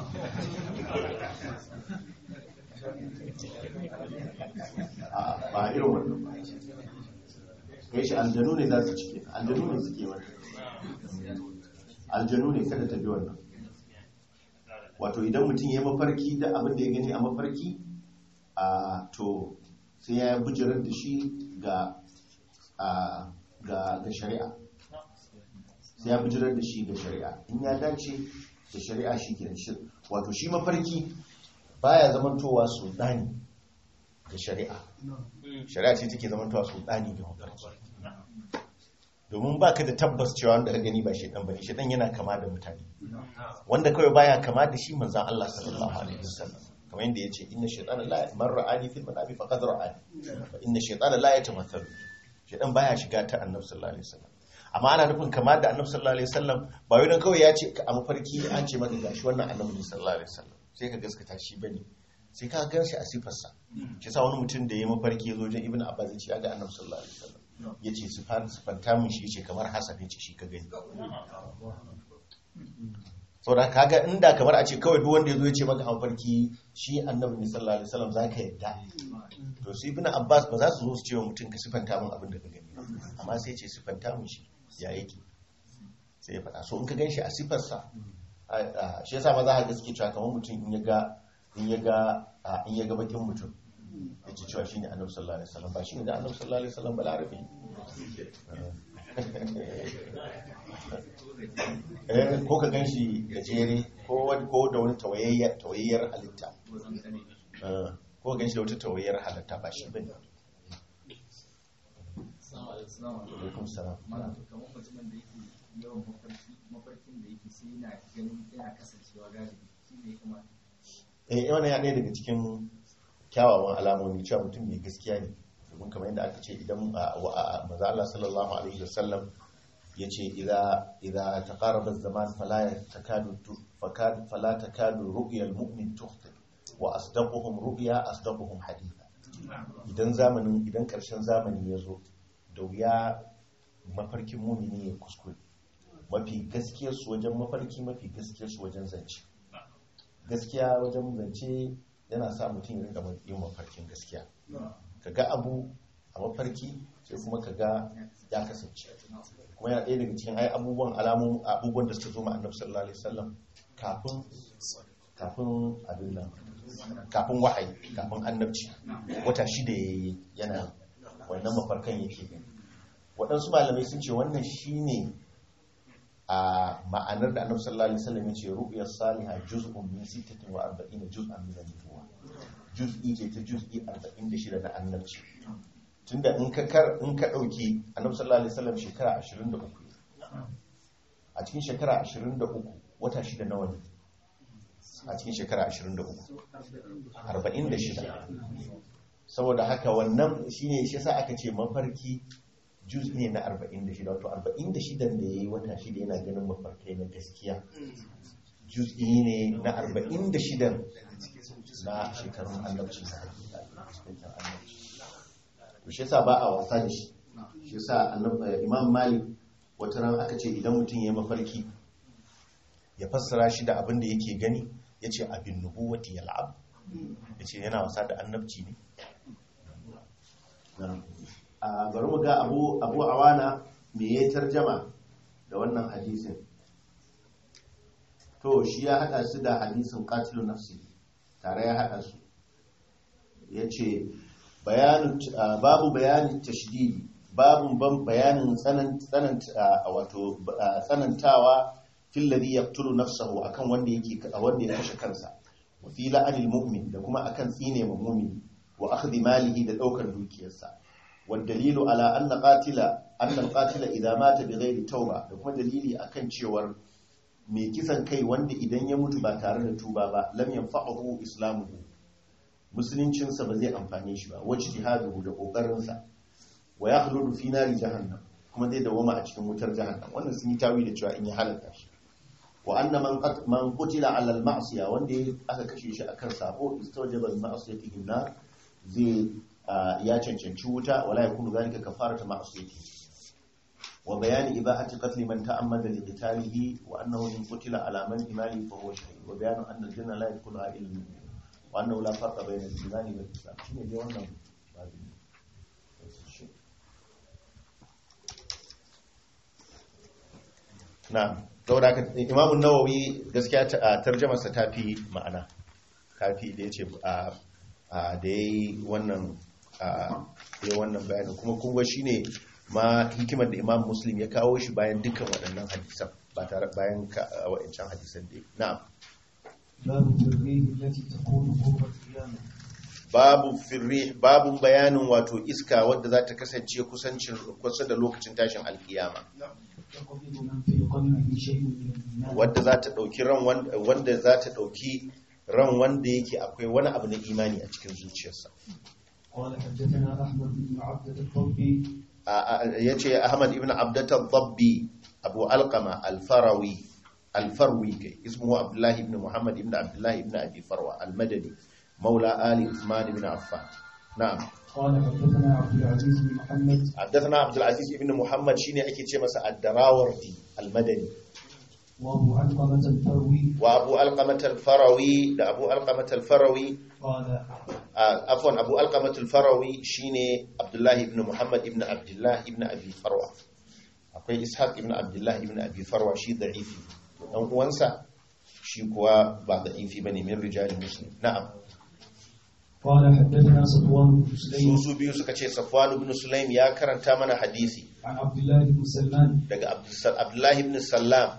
a ba irin wannan ba kai shi aljanu ne za su cike aljanu ne suke wannan aljanu ne kada ta bi wannan wato idan mutum ya yi mafarki da abin da ya gani a mafarki a to sai ya bujirar da shi ga a ga ga shari'a sai ya bujirar da shi ga shari'a in ya dace da shari'a shi ke shi wato shi mafarki baya zamantowa sultani ga shari'a shari'a ce take zamantowa sultani ga mafarki domin ba ka da tabbas cewa wanda ka gani ba shaidan ba ne shaidan yana kama da mutane wanda kawai baya kama da shi manzan Allah sallallahu alaihi wasallam kamar yadda yace inna shaytana la man ra'ani fil manami faqad ra'ani wa inna shaytana la yatamathalu shaidan baya shiga ta annabi sallallahu alaihi wasallam amma ana nufin kama da annabi sallallahu alaihi wasallam ba wai dan kawai ya ce a mafarki an ce maka gashi wannan annabi ne sallallahu alaihi wasallam sai ka gaskata shi bane sai ka gan shi a sifarsa shi sa wani mutum da ya mafarki ya zo wajen ibnu abbas ya ce ya ga annabi sallallahu alaihi wasallam ya ce sifanta min shi ya ce kamar hasan ya ce shi ka gani sau da kaga inda kamar a ce kawai duk wanda ya zo ya ce maka mafarki shi annabi ne sallallahu alaihi wasallam za ka yadda to su ibnu abbas ba za su zo su ce wa mutum ka sifanta min abin da ka gani ba. amma sai ce sifanta min shi ya yake sai ya faɗa so in ka gan shi a sifarsa a- a- shi yasa ma za ka ga suke cewa kamar mutum in ya ga in ya ga a, in ya ga bakin mutum ya ce cewa shine annabi sallallahu alaihi wasallam ba shine da annabi sallallahu alaihi wasallam ba larabi eh ko ka gan shi gajere ko wani ko da wani tawayayyar tawayayyar halitta Eh, ko ka gan shi da wata tawayayyar halitta ba shi bane alaikum salam mana to kamar mutumin da yake yawan mafarki mafarkin da yake sai yana ganin yana kasancewa galibi shi ne ya kamata eh wannan ya ɗaya daga cikin kyawawan alamomi cewa mutum mai gaskiya ne domin kamar yadda aka ce idan a- wa- a- maza Allah sallallahu alaihi wasallam ya ce idza taqarraba az-zaman fala takadu tu- fakad fala takadu ru'ya al-mu'min tukhti wa asdaquhum ru'ya asdaquhum haditha idan zamanin idan karshen zamani ya zo da wuya mafarkin mumini ya kuskure mafi gaskiyar su wajen mafarki mafi gaskiyar su wajen zance gaskiya wajen zance yana sa mutum ya rinka yin mafarkin gaskiya ka ga abu a mafarki sai kuma ka ga ya kasance kuma yana ɗaya daga cikin ai abubuwan alamun abubuwan da suka zo ma annabi sallallahu alaihi wasallam kafin kafin abin nan kafin wahayi kafin annabci wata shida yayi yana wannan mafarkan yake gani waɗansu malamai sun ce wannan shine a ma'anar da annabi sallallahu alaihi wasallam yace ru'ya salihah juz'un min 46 juz'an min an-nubuwa juz'i ce ta juz'i 46 na annabci tunda in ka kar in ka dauki annabi sallallahu alaihi wasallam shekara 23 a cikin shekara 23 wata shida nawa ne a cikin shekara 23 46 saboda haka wannan shine shi yasa aka ce mafarki juz ne na 46 wato 46 da ya yi wata shida yana ganin mafarkai na gaskiya juz ne na 46 na shekarun annabci na hakika annabci to shi yasa ba a wasa da shi shi yasa annab- imam malik wata ran aka ce idan mutum ya yi mafarki ya fassara shi da abin da yake gani ya ce abin nubuwati yal'ab ya ce yana wasa da annabci ne a bari mu ga abu abu awana me ya tarjama da wannan hadisin to shi ya hada su da hadisin qatilu nafsi tare ya hada su yace bayanu babu bayanin tashdidi babu ban bayanin tsanan tsanan wato tsanantawa fil ladhi yaqtulu nafsahu akan wanda yake wanda ya kashe kansa wa fi la'anil mu'min da kuma akan tsine ma mu'min wa akhdhi malihi da daukar dukiyarsa والدليل على أن قاتل أن القاتل إذا مات بغير توبة da kuma dalili akan cewar mai kisan kai wanda idan ya mutu ba tare da tuba ba lam yanfa'uhu islamuhu musuluncinsa ba zai amfane shi ba wajtihadu da kokarinsa wa yakhludu fi nari jahannam kuma zai dawoma a cikin wutar jahannam wannan sun yi tawi da cewa in ya halaka shi wa anna man qat man qutila ala al ma'siya wanda ya- aka kashe shi akan sabo istawjaba al ma'siyati in nar zai ah, ya cancanci wuta wala yakunu zalika kafarata ma'siyati wa bayani ibahati qatl man ta'ammada li qitalihi wa annahu in qutila ala man imani fa huwa shahid wa bayanu anna al janna la yakunu illa al mu'min wa annahu la farqa bayna al imani wal islam shine dai wannan babin na saboda haka imamun nawawi gaskiya ta a tarjamarsa ta fi ma'ana kafi da ya ce a a da ya yi wannan a ya wannan bayanin kuma kunga shi ne ma hikimar da imam muslim ya kawo shi bayan dukkan waɗannan hadisan ba tare bayan ka- a waɗancan hadisan da ya na'am باب الريح التي تكون فوق القيامة babu firri babun bayanin wato iska wadda za ta kasance kusancin kusa da lokacin tashin alkiyama تقبض من في قلبه شيء من الإيمان wadda za ta ɗauki ran wanda wanda za ta ɗauki ran wanda yake akwai wani abu na imani a cikin zuciyarsa قال حدثنا أحمد بن عبدة الضبي ya ce ahmad ibn abdatar zabbi abu alkama alfarawi alfarwi kai ismuhu abdullahi ibn muhammad ibn abdullahi ibn abi farwa almadani maula ali usman ibn affan na'am قال حدثنا عبد العزيز بن محمد حدثنا عبد العزيز ibn muhammad shine ake ce masa ad-darawardi almadani وأبو علقمة الفروي wa abu alqamat alfarawi da abu alqamat alfarawi قال afwan abu alqamat alfarawi shine abdullahi ibn muhammad ibn abdullah ibn abi farwa akwai ishaq ibn abdullah ibn abi farwa shi da'ifi dan uwansa shi kuwa ba da'ifi bane min rijal muslim na'am قال حدثنا صفوان بن su سليم su biyu suka ce safwan ibn sulaim ya karanta mana hadisi عن عبد الله بن سلمان daga Abdus- abdullah ibn sallam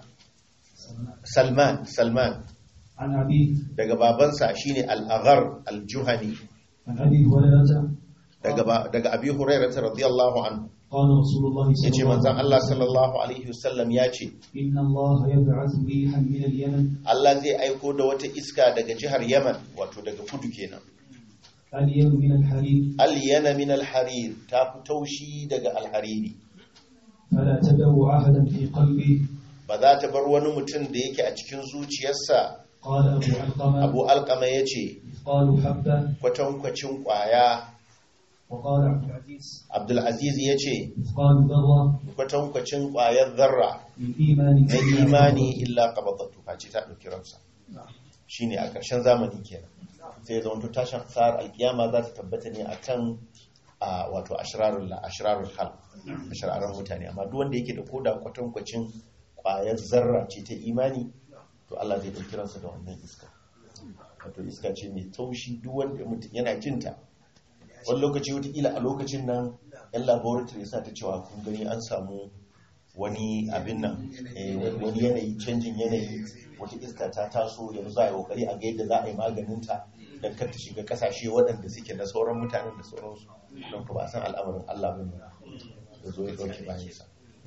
salman salman عن أبيه daga babansa shine al-aghar al-juhani عن أبي هريرة daga ba- daga abi hurairah radiyallahu anhu قال رسول الله صلى yace الله manzon عليه Allah وسلم sallallahu alaihi wasallam ya ce إن الله يبعث ريحا من اليمن Allah zai aiko da wata iska daga jihar Yaman wato daga kudu kenan اليم من الحريق al-yana min al-harir ta fi taushi daga al-hariri فلا تدعوا أحدا في قلبه ba za ta bar wani mutum da yake a cikin zuciyarsa قال أبو علقمة Abu Alqama yace قالوا حبة kwatankwacin kwaya وقال عبد العزيز Abdul Aziz yace قالوا ذرة kwatankwacin kwayar zarra من إيمان na imani illa qabadatu face ta dauki ransa shine a ƙarshen zamani kenan sai zama to tashin sa'ar alkiyama za ta tabbata ne akan a wato ashrarul la ashrarul hal ashrarul mutane amma duk wanda yake da koda kwatankwacin kwayar zarra ce ta imani to Allah zai dauki ransa da wannan iska wato iska ce mai taushi duk wanda mutum yana jinta wani lokaci wataƙila a lokacin nan yan laboratory sa ta cewa kun gani an samu wani abin nan eh, wani yanayi canjin yanayi wata iska ta taso yanzu za a yi kokari a ga yadda za a yi maganinta don kar ta shiga kasashe waɗanda suke na sauran mutanen da sauransu don ka ba san al'amarin Allah ba ne da zo ya ɗauki bayansa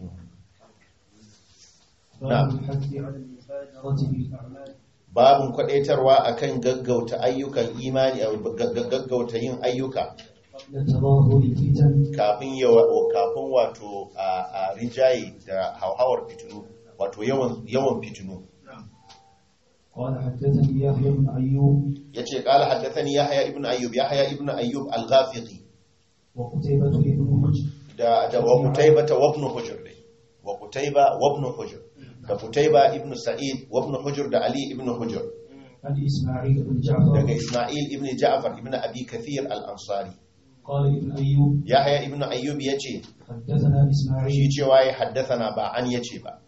باب الحث على المبادرة بالأعمال babin kwadaitarwa akan gaggauta ayyukan imani a gaggauta yin ayyuka قبل تظاهر الفتن kafin yawa kafin wato a a rijaye da hauhawar fitinu wato yawan yawan fitinu قال حدثني يحيى بن أيوب yace qala haddathani yahya ibn ayyub yahya ibn ayyub al-ghafiqi وقتيبة بن حجر da da wa qutayba wa ibn hujr dai wa qutayba wa ibn hujr da qutayba ibn sa'id wa ibn hujr da ali ibn hujr عن إسماعيل بن daga جعفر isma'il ibn ja'far ibn abi kathir al-ansari قال ابن أيوب yahya ibn ayyub yace حدثنا shi إسماعيل cewa ya haddathana ba an yace ba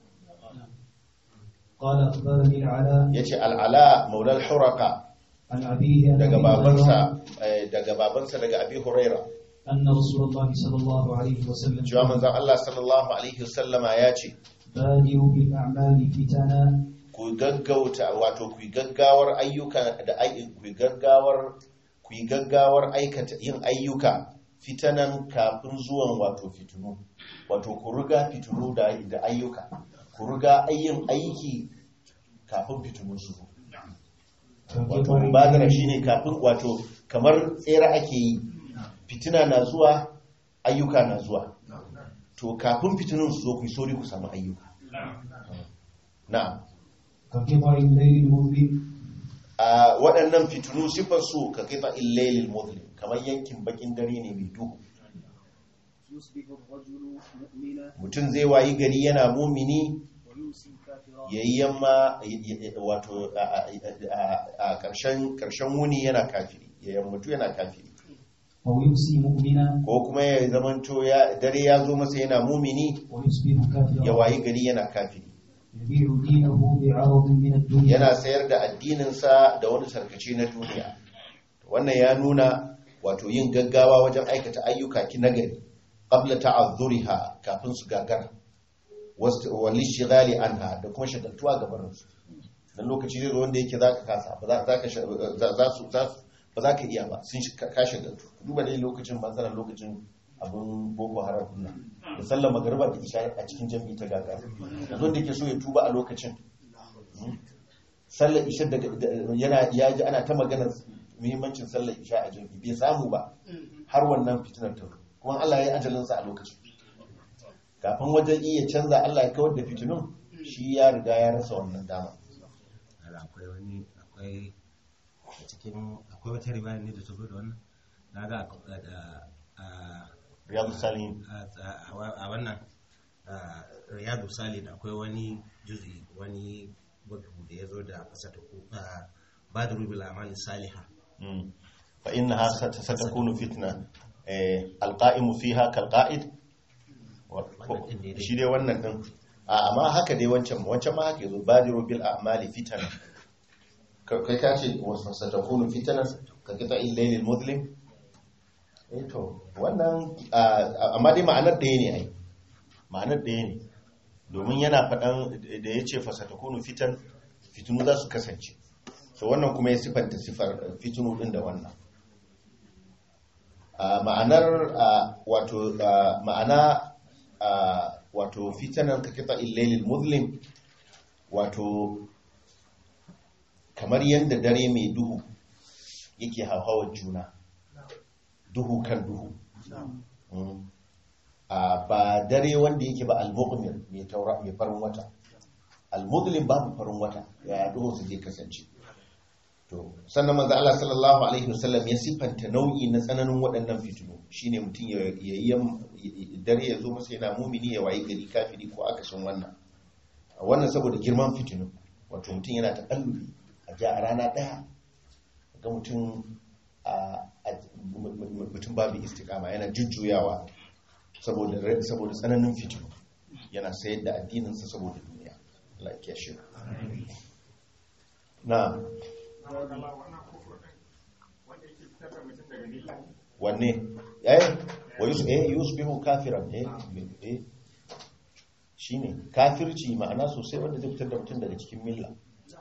قال أخبرني العلاء yace al-ala maula al-huraqa عن أبيه عن daga أبي babansa هريرة eh, daga babansa daga abi huraira أن رسول الله صلى الله عليه وسلم cewa manzon Allah sallallahu alaihi wasallama ya ce بادروا بالأعمال فتنا ku gaggauta wato ku yi gaggawar ayyuka da ai- ku yi gaggawar ku yi gaggawar aikata yin ayyuka fitanan kafin zuwan wato fitinu wato ku riga fitinu da da ayyuka ku riga ayyin aiki kafin fitinu su zo wato mubadara shine kafin wato kamar tsere ake yi fitina na zuwa ayyuka na zuwa to kafin fitinin su zo ku yi sauri ku samu ayyuka na'am كقطع الليل المظلم a waɗannan fitinu sifar su ka kifa illailil muslim kamar yankin bakin dare ne mai duhu يصبح الرجل مؤمنا mutum zai wayi gari yana mumini ويمسي كافرا yayi yamma wato a- a a ƙarshen ƙarshen wuni yana kafiri ya yammatu yana kafiri أو يمسي مؤمنا ko kuma ya zamanto ya dare ya zo masa yana mumini ويصبح ya كافرا wayi gari yana kafiri يبيع دينه بعرض من الدنيا yana sayar da addininsa da wani sarkace na duniya wannan ya nuna wato yin gaggawa wajen aikata ayyuka ki nagari qabla ta'azzuriha kafin su gagara wal shighali anha da kuma shagaltuwa gaban su dan lokaci zai zo wanda yake zaka kasa ba za ka za su za su ba za ka iya ba sun shi ka shagaltu duba dai lokacin matsalar lokacin abin boko haram din nan da sallar magariba da isha a cikin jami'i ta gagara yanzu wanda yake so ya tuba a lokacin sallar isha daga yana ya ji ana ta maganar muhimmancin sallar isha a jami'i bai samu ba har wannan fitinar ta kuma Allah ya yi ajalinsa a lokacin kafin wajen iya canza Allah ya kawar da fitinun shi ya riga ya rasa wannan dama Ala, akwai wani akwai a cikin akwai wata riwaya ne da ta zo da wannan na ga a- a- a- riyadu salihin a a- a wannan a, riyadu salin akwai wani juzi wani bugu da ya zo da kasa ta ku ba da rubil amali saliha Mm. fa innaha sat- satakunu fitna eh alqa'imu fiha kalqa'id Wa- Wannan din ne dai. shi dai wannan din a amma haka dai wancan wancan ma haka yazo badiru bil a'mali fitana Ka- kai ka ce wasu satakunu fitana ka kita illailil muslim eh to wannan a- amma dai ma'anar ɗaya ne ai ma'anar ɗaya ne domin yana faɗan da ya ce fasatakunu fitan fitinu za su kasance so wannan kuma ya sifanta sifar fitinu ɗin da wannan a ma'anar a, wato a, ma'ana a, wato fitanan ka kita illailil muslim wato kamar yadda dare mai duhu yake hauhawar juna duhu kan duhu Mm. a ba dare wanda yake ba al-mughmir mai taura mai farin wata al-mudlim babu farin wata ya duhu su zai kasance to sannan manzo Allah sallallahu alaihi wasallam ya sifanta nau'i na tsananin waɗannan fitinu shine mutum ya yi dare ya zo masa yana mumini ya wayi gari kafiri ko akasin wannan wannan saboda girman fitinu wato mutum yana ta kallubi a ja a rana ɗaya ga mutum a mutum babu istikama yana jujjuyawa saboda saboda tsananin fitinu yana sayar da addininsa saboda duniya Allah ya kiyashe na wanne eh wa yus eh yusbihu kafiran eh eh shine kafirci ma'ana sosai wanda zai fitar da mutum daga cikin milla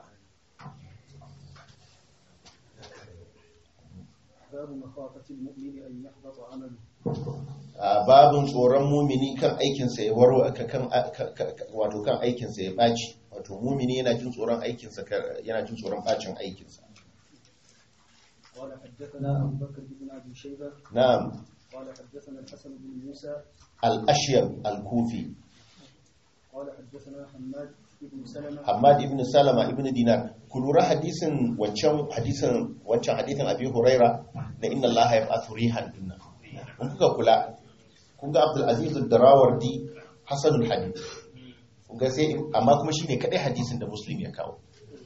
باب مخافة المؤمن أن يحبط عمله a babin tsoron mumini kan aikinsa ya waro ka- kan ka- ka- ka- wato kan aikinsa ya ɓaci wato mumini yana jin tsoron aikinsa ka- yana jin tsoron ɓacin aikinsa قال حدثنا أبو بكر بن أبي شيبة na'am قال حدثنا الحسن بن موسى al-ashyab al-kufi قال حدثنا حماد بن سلمة Hamad ibn Salama ibn Dinar ku lura hadisin wancan hadisin wancan hadisin Abi Huraira na inna Allah yab'athu rihan dinna kun kuka kula kun ga Abdul Aziz ad-Darawardi hasanul hadith kun ga sai amma kuma shine kadai hadisin da Muslim ya kawo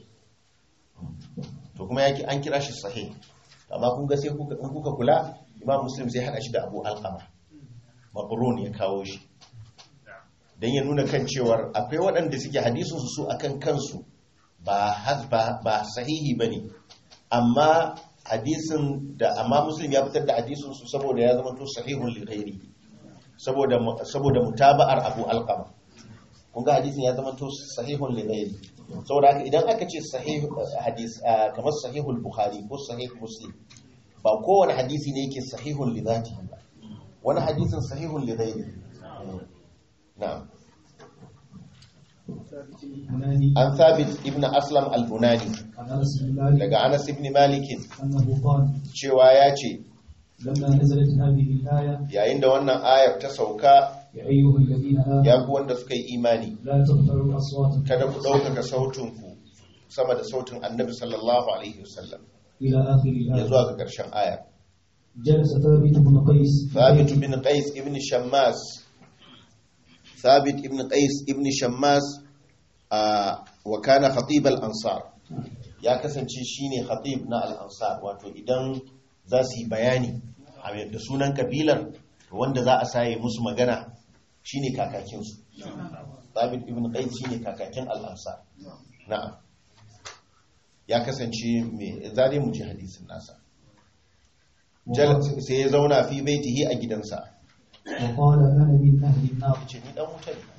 to kuma yake an kira shi sahih amma kun ga sai kuka in kuka kula Imam Muslim sai hada shi da Abu Alqama Mabrun ya kawo shi don ya nuna kan cewar akwai waɗanda suke hadisunsu su akan kansu ba has- ba ba sahihi ba ne amma hadisin da amma muslim ya fitar da hadisunsu saboda ya zama to sahihun lighairi saboda mu- saboda mutaba'ar abu alqama kun ga hadisin ya zama to sahihun lighairi saboda haka idan aka ce sahih hadis ah, kamar sahihul bukhari ko sahih muslim ba kowane hadisi ne yake sahihun li dhatihi ba wani hadisin sahihun li ghairi na'am هناني an thabit ibn aslam al-bunani عن أنس بن مالك daga anas ibn malik أنه قال cewa ya ce لما نزلت هذه الآية yayin da wannan ayar ta sauka يا أيها الذين آمنوا ya ku wanda suka yi imani لا ترفعوا أصواتكم kada ku ɗaukaka sautinku sama da sautin annabi sallallahu alaihi wasallam إلى آخر ya الآية zuwa ga ƙarshen ayar جلس ثابت بن قيس ثابت بن قيس ابن شماس ثابت ابن قيس ابن شماس آه وكان خطيب الأنصار ya kasance shine khatib na al-ansar wato idan za su yi bayani a da sunan kabilar wanda za a saye musu magana shine kakakinsu Thabit ibn Qais shine kakakin al-ansar na'am ya kasance mai zare mu ji hadisin nasa Jal- sai ya zauna fi baitihi a gidansa وقال أنا من أهل النار ce ni dan wuta ne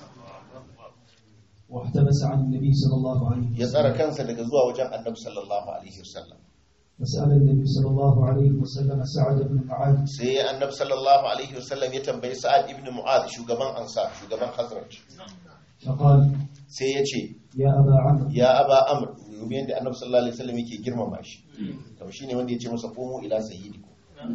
واحتبس عن النبي صلى الله عليه ya tsara وسلم kansa daga zuwa wajen annabi sallallahu alaihi wasallam فسأل النبي صلى الله عليه وسلم سعد بن معاذ sai annabi sallallahu alaihi wasallam ya tambayi sa'ad ibn mu'adh shugaban ansar shugaban hazraj فقال sai ya ce يا أبا عمرو ya aba amr domin da annabi sallallahu alaihi wasallam yake girmama shi to shine wanda ya ce masa qumu ila sayyidikum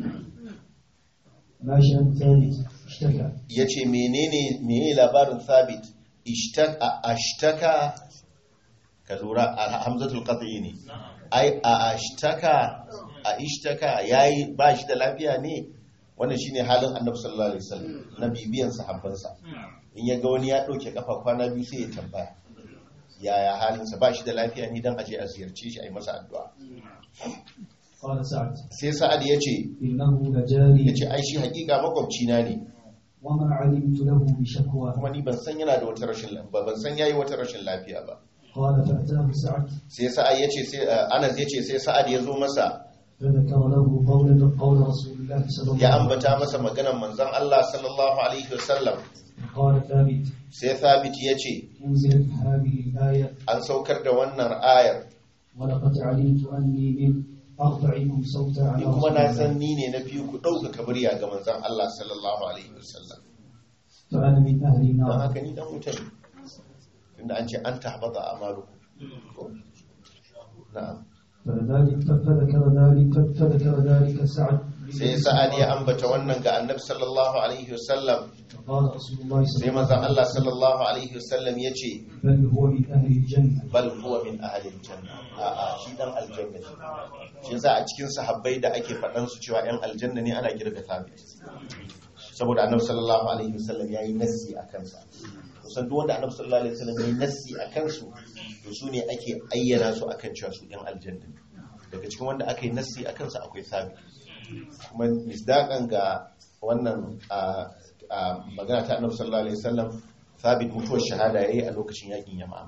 ما شأن ثابت اشتكى yace menene menene labarin thabit ishtaka ashtaka ka lura a hamzatul qat'i ne ai a ashtaka a ishtaka yayi ba shi da lafiya ne wannan shine halin annabi sallallahu alaihi wasallam na bibiyan sahabbansa in ya ga wani ya dauke kafa kwana biyu sai ya tambaya yaya halinsa ba shi da lafiya ne dan aje a ziyarce shi a yi masa addu'a قال سعد sai sa'ad ya ce إنه لجاري ya ce ai shi hakika makwabcina ne وما علمت له بشكوى kuma ni ban san yana da wata rashin lafiya ban san yayi wata rashin lafiya ba قال فأتاه سعد sai sa'ad ya ce sai uh, Anas ya ce sai sa'ad ya zo masa فذكر له قول قول رسول الله صلى الله ya عليه ambata masa maganar manzon Allah sallallahu alaihi wasallam وسلم قال ثابت sai Thabit ya ce أنزلت هذه الآية an saukar da wannan ayar ولقد علمت أني من أرفعكم صوتا على ni kuma رسول na الله san ni ne na fi ku ɗaukaka murya ga manzon Allah sallallahu alaihi wasallam فأنا من أهل don النار haka ni dan wuta ne tunda an ce an tahbata amalukum na'am فذلك فذكر ذلك فذكر ذلك سعد sai sa'ad ya ambata wannan ga annabi sallallahu alaihi wasallam فقال رسول الله صلى sai الله manzon عليه Allah sallallahu alaihi wasallam ya ce وسلم بل هو من أهل الجنة bal huwa min ahlil janna a'a shi dan aljanna ne shi yasa a cikin sahabbai da ake faɗan su cewa yan aljanna ne ana kirga thabit saboda annabi sallallahu alaihi wasallam yayi nassi a kansa kusan duk wanda annabi sallallahu alaihi wasallam yayi nassi a kansu to su ne ake ayyana su akan cewa su yan aljanna ne daga cikin wanda aka yi nassi a kansa akwai thabit kuma misdaƙan ga wannan a a magana ta annabi sallallahu alaihi wasallam thabit mutuwar shahada yayi a lokacin yakin yamama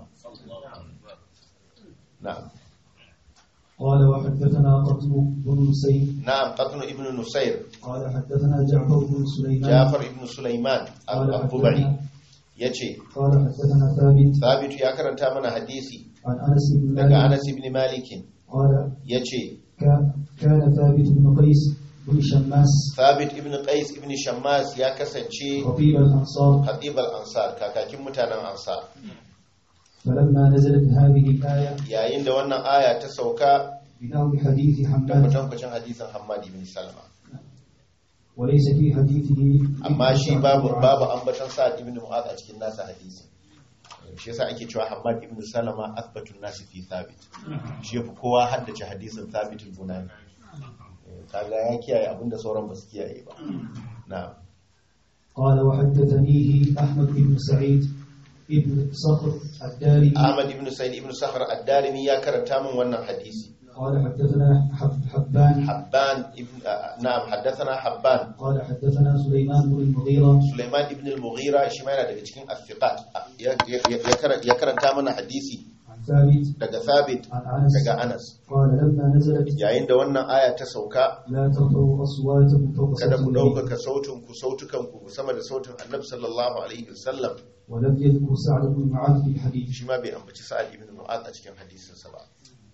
na'am قال وحدثنا قتل بن سيد na'am qatnu ibn nusayr قال حدثنا جعفر بن سليمان jafar ibn sulaiman قال al-bubari حدثنا yace قال حدثنا ثابت thabit ya karanta mana hadisi عن أنس بن daga مالك anas ibn malik قال yace كان كان ثابت بن قيس بن شماس thabit ibn qais ibn shammas ya kasance خطيب الأنصار khatib al-ansar kakakin mutanen ansar فلما نزلت هذه الآية yayin da wannan aya ta sauka بنحو حديث da حماد kwatankwacin hadisin hammad ibn salama وليس في حديثه amma shi babu babu ambatan sa'ad ibn mu'adh a cikin nasa hadisi shi yasa ake cewa Hammad ibn Salama athbatun nasi fi thabit shi yafi kowa haddace hadisin thabit al-bunani kaga ya kiyaye abinda sauran ba su kiyaye ba na'am قال وحدثنيه أحمد بن سعيد ابن صخر الدارمي Ahmad ibn Sa'id ibn Sakhr ad-Darimi ya karanta min wannan hadisi قال حدثنا حب حبان Habban ibn ah, na'am haddathana Habban قال حدثنا سليمان بن المغيرة Sulaiman ibn al-Mughira shi ma yana daga cikin as-siqat ya ya- ya kara- ya karanta mana hadisi عن ثابت daga Thabit عن أنس daga Anas قال لما نزلت yayin da wannan aya ta sauka لا ترفعوا أصواتكم فوق kada صوت ku النبي ɗaukaka sautin ku sautukan ku sama da sautin annabi sallallahu alaihi wasallam ولم يذكر سعد بن معاذ في الحديث shi ma bai ambaci sa'ad ibn mu'adh a cikin hadisinsa ba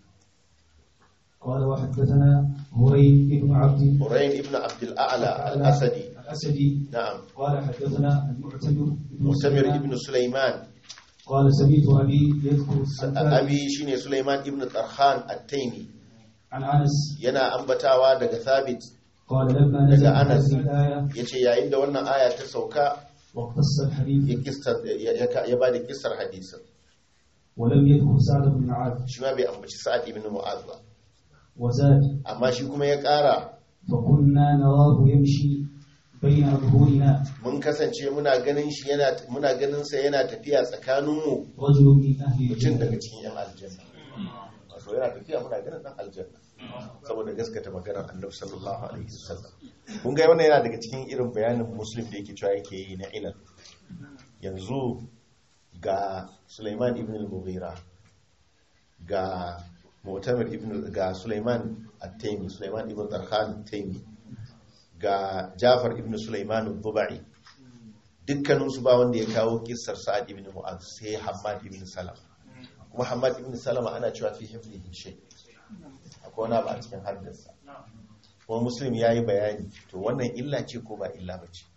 قال وحدثنا هريم بن عبد Hurayn ibn Abdul A'la al-Asadi الأسدي na'am قال حدثنا المعتمر بن Mu'tamir سليمان ibn Sulaiman قال سمعت أبي يذكر السلفاء abi shine Sulaiman ibn Tarhan at-Taymi عن أنس yana ambatawa daga Thabit قال لما نزل daga Anas هذه الآية yace yayin da wannan aya ta sauka واقتص ya الحديث kissar ya ya- ya bada kissar hadisin ولم يذكر سعد بن معاذ shi ma bai ambaci Sa'ad ibn Mu'adh ba وزاد amma shi kuma ya ƙara فكنا نراه يمشي بين أظهرنا mun kasance muna ganin shi yana muna ganin sa yana tafiya tsakaninmu رجل من أهل mutum الجنة daga cikin yan aljanna wato yana tafiya muna ganin dan aljanna saboda gaskata maganar annabi sallallahu alaihi wasallam kun ga wannan yana daga cikin irin bayanin muslim da yake cewa yake yi na ilal yanzu ga Sulaiman ibn al-Mughira ga Mu'tamir ibn ga Sulaiman at-Taymi Sulaiman ibn Darkhan at-Taymi ga Jafar ibn Sulaiman al-Dubai dukkaninsu ba wanda ya kawo kissar Sa'ad ibn Mu'adh sai Hammad ibn Salama kuma Hammad ibn Salama ana cewa fi hifzihi shay akwai wani abu a cikin haddarsa kuma Muslim ya yi bayani to wannan illa ce ko ba illa ba ce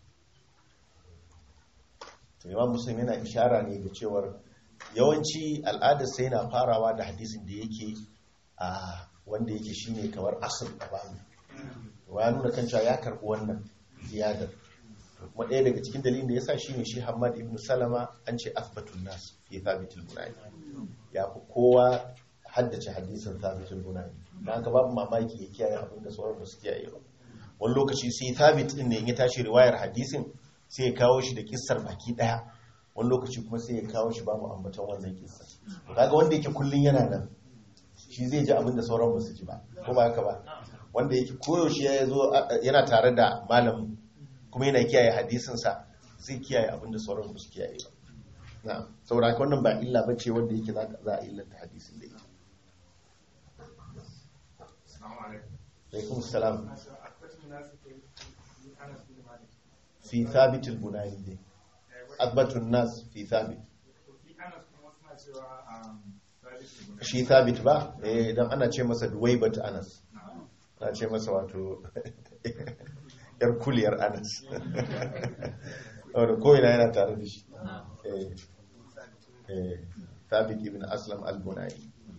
to Imam Muslim yana ishara ne ga cewar yawanci al'adarsa yana farawa da hadisin da yake a wanda yake shine kamar asir a bani ya nuna kan cewa ya karɓi wannan ziyadar kuma ɗaya daga cikin dalilin da ya sa shi ne shi hamad ibn salama an ce asbatun nas fi thabitul bunani ya fi kowa haddace hadisin thabitul bunani don haka babu mamaki ya kiyaye abin da sauran ba su kiyaye ba wani lokaci sai thabit din ne in ya tashi riwayar hadisin sai ya kawo shi da kissar baki ɗaya wani lokaci kuma sai ya kawo shi babu ambaton wannan kissar to kaga wanda yake kullun yana nan shi zai ji abin da sauran ba su ji ba ko ba haka ba wanda yake koyaushe ya zo yana tare da malamin kuma yana kiyaye hadisinsa zai kiyaye abin da sauran ba su kiyaye ba na saboda haka wannan ba illa ba ce wanda yake za a illanta hadisin da ita alaikum salam fi thabitul bunani dai akbatun nas fi thabit shi thabit ba eh dan ana ce masa duwaibat anas ana ce masa wato yar kuliyar anas wadda ko'ina yana tare da shi thabit ibn aslam al-bunai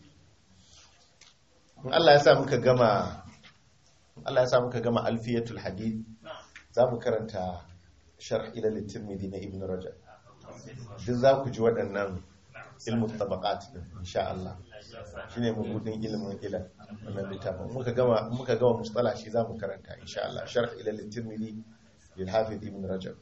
in Allah ya sa muka gama Allah ya sa muka gama alfiyatul hadith za mu karanta sharh ila litirmidhi na ibn rajab duk za ku ji waɗannan ilmin tabaqat din insha Allah shine mabudin ilimin ila wannan littafin muka gama muka gama mustala shi zamu karanta insha Allah sharh ila at-tirmidhi lil hafiz ibn rajab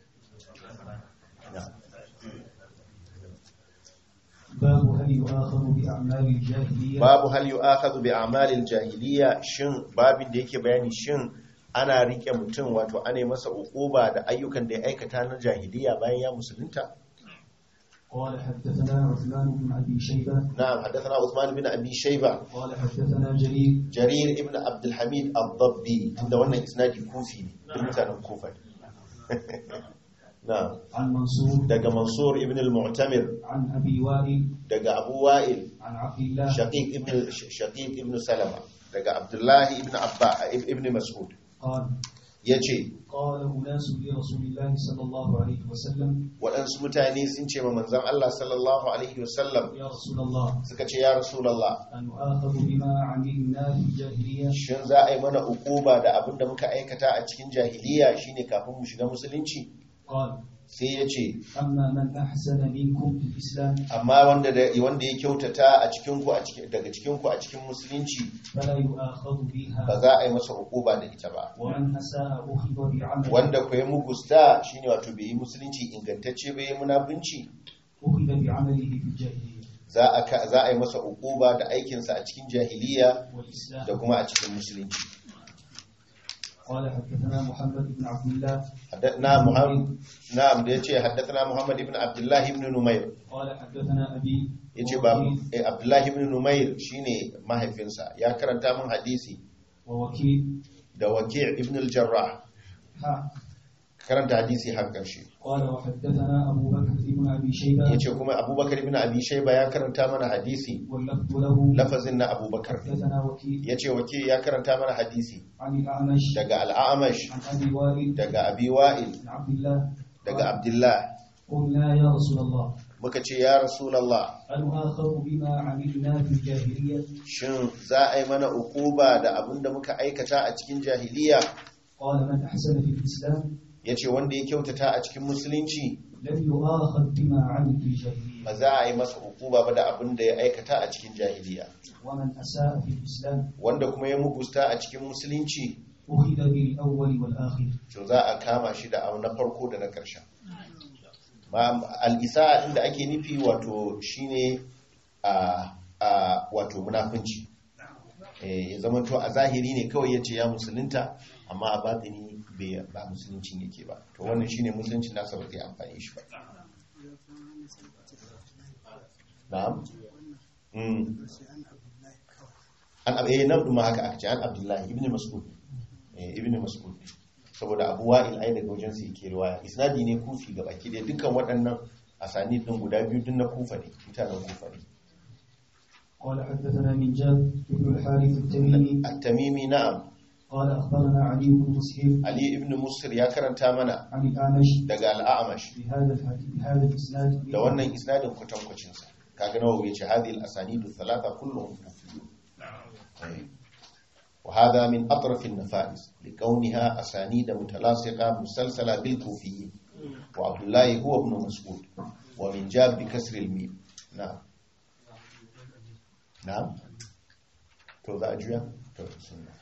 باب هل يؤاخذ بأعمال الجاهلية babu hal yu'akhadhu bi a'malil jahiliya shin babin da yake bayani shin ana rike mutum wato ana masa ukuba da ayyukan da ya aikata na jahiliya bayan ya musulunta قال حدثنا عثمان بن أبي شيبة na'am haddathana Uthman bin Abi Shayba قال حدثنا جرير Jarir ibn Abdul Hamid al-Dabbi inda wannan isnadi kufi ne duk mutanen Kufa ne na'am عن منصور daga Mansur ibn al-Mu'tamir عن أبي وائل daga Abu Wa'il عن عبد الله Shaqiq ibn Shaqiq ibn Salama daga Abdullah ibn Abba ibn Mas'ud قال yace قال أناس لرسول الله صلى الله عليه وسلم waɗansu mutane sun ce ma manzon Allah sallallahu alaihi wasallam يا رسول الله suka ce ya Rasulullah أن نؤاخذ بما عملنا في الجاهلية shin za a yi mana ukuba da abin da muka aikata a cikin jahiliya shine kafin mu shiga musulunci قال sai ya ce أما من أحسن منكم في الإسلام amma wanda da wanda ya kyautata a cikin ku a cikin daga cikin ku a cikin musulunci فلا يؤاخذ ba بها za a yi masa ukuba da ita ba ومن أساء أخذ بعمله wanda ku yi mugusta shine wato bai yi musulunci ingantacce bai yi munafunci أخذ بعمله في الجاهلية za a ka- za a yi masa ukuba da aikinsa a cikin jahiliya والإسلام da kuma a cikin musulunci قال حدثنا محمد بن عبد الله حدثنا محمد نعم da yace haddathana Muhammad ibn Abdullah ibn Numayr قال حدثنا أبي yace ba ووكيل- eh, Abdullah ibn Numayr shine mahaifinsa ya karanta min hadisi ووكيل da Waki' ibn al-Jarrah ها karanta hadisi har karshe قال وحدثنا أبو بكر بن أبي شيبة yace kuma Abubakar ibn Abi Shayba ya karanta mana hadisi واللفظ له lafazin na Abubakar حدثنا وكيل yace Waki' ya karanta mana hadisi عن الأعمش daga Al-A'mash عن أبي وائل daga Abi Wa'il عن عبد الله daga Abdullah قلنا يا رسول الله muka ce ya rasulallah هل نؤاخذ بما عملنا في الجاهلية shin za a yi mana ukuba da abin da muka aikata a cikin jahiliya قال من أحسن في الإسلام ya ce wanda ya kyautata a cikin musulunci لم يؤاخذ بما عمل في الجاهلية ba za a yi masa ukuba ba da abin da ya aikata a cikin jahiliya ومن أساء في الإسلام wanda kuma ya mugusta a cikin musulunci أخذ بالأول والآخر to za a kama shi da abu na farko da na ƙarshen Ma- al'isa inda ake nufi wato shine a a wato munafunci Eh, ya zama to a zahiri ne kawai ya ce ya musulunta amma a batini bai ba musuluncin yake ba to wannan shine musuluncin nasa ba zai amfani shi ba na'am Mm. an abu eh nan ɗuma haka aka ce an abdullahi ibn mas'ud eh ibn mas'ud saboda abu wa'il ai daga wajen su yake riwaya isnadi ne kufi ga baki da dukkan waɗannan asani din guda biyu din na kufa ne mutanen kufa ne قال حدثنا من جاب بن الحارث التميمي at-tamimi na'am قال أخبرنا علي بن مسهر ali ibn musir ya karanta mana عن الأعمش daga al-a'mash بهذا الحديث بهذا الإسناد da wannan isnadin kwatankwacin sa kaga nawa yace hadhihi al-asanidu thalatha kulluhum kufiyun Eh. وهذا من أطرف النفائس لكونها أسانيد متلاصقة مسلسلة بالكوفيين وعبد الله هو ابن مسعود ومن جاب بكسر الميم نعم نعم تو ذا أجوية تو بسم الله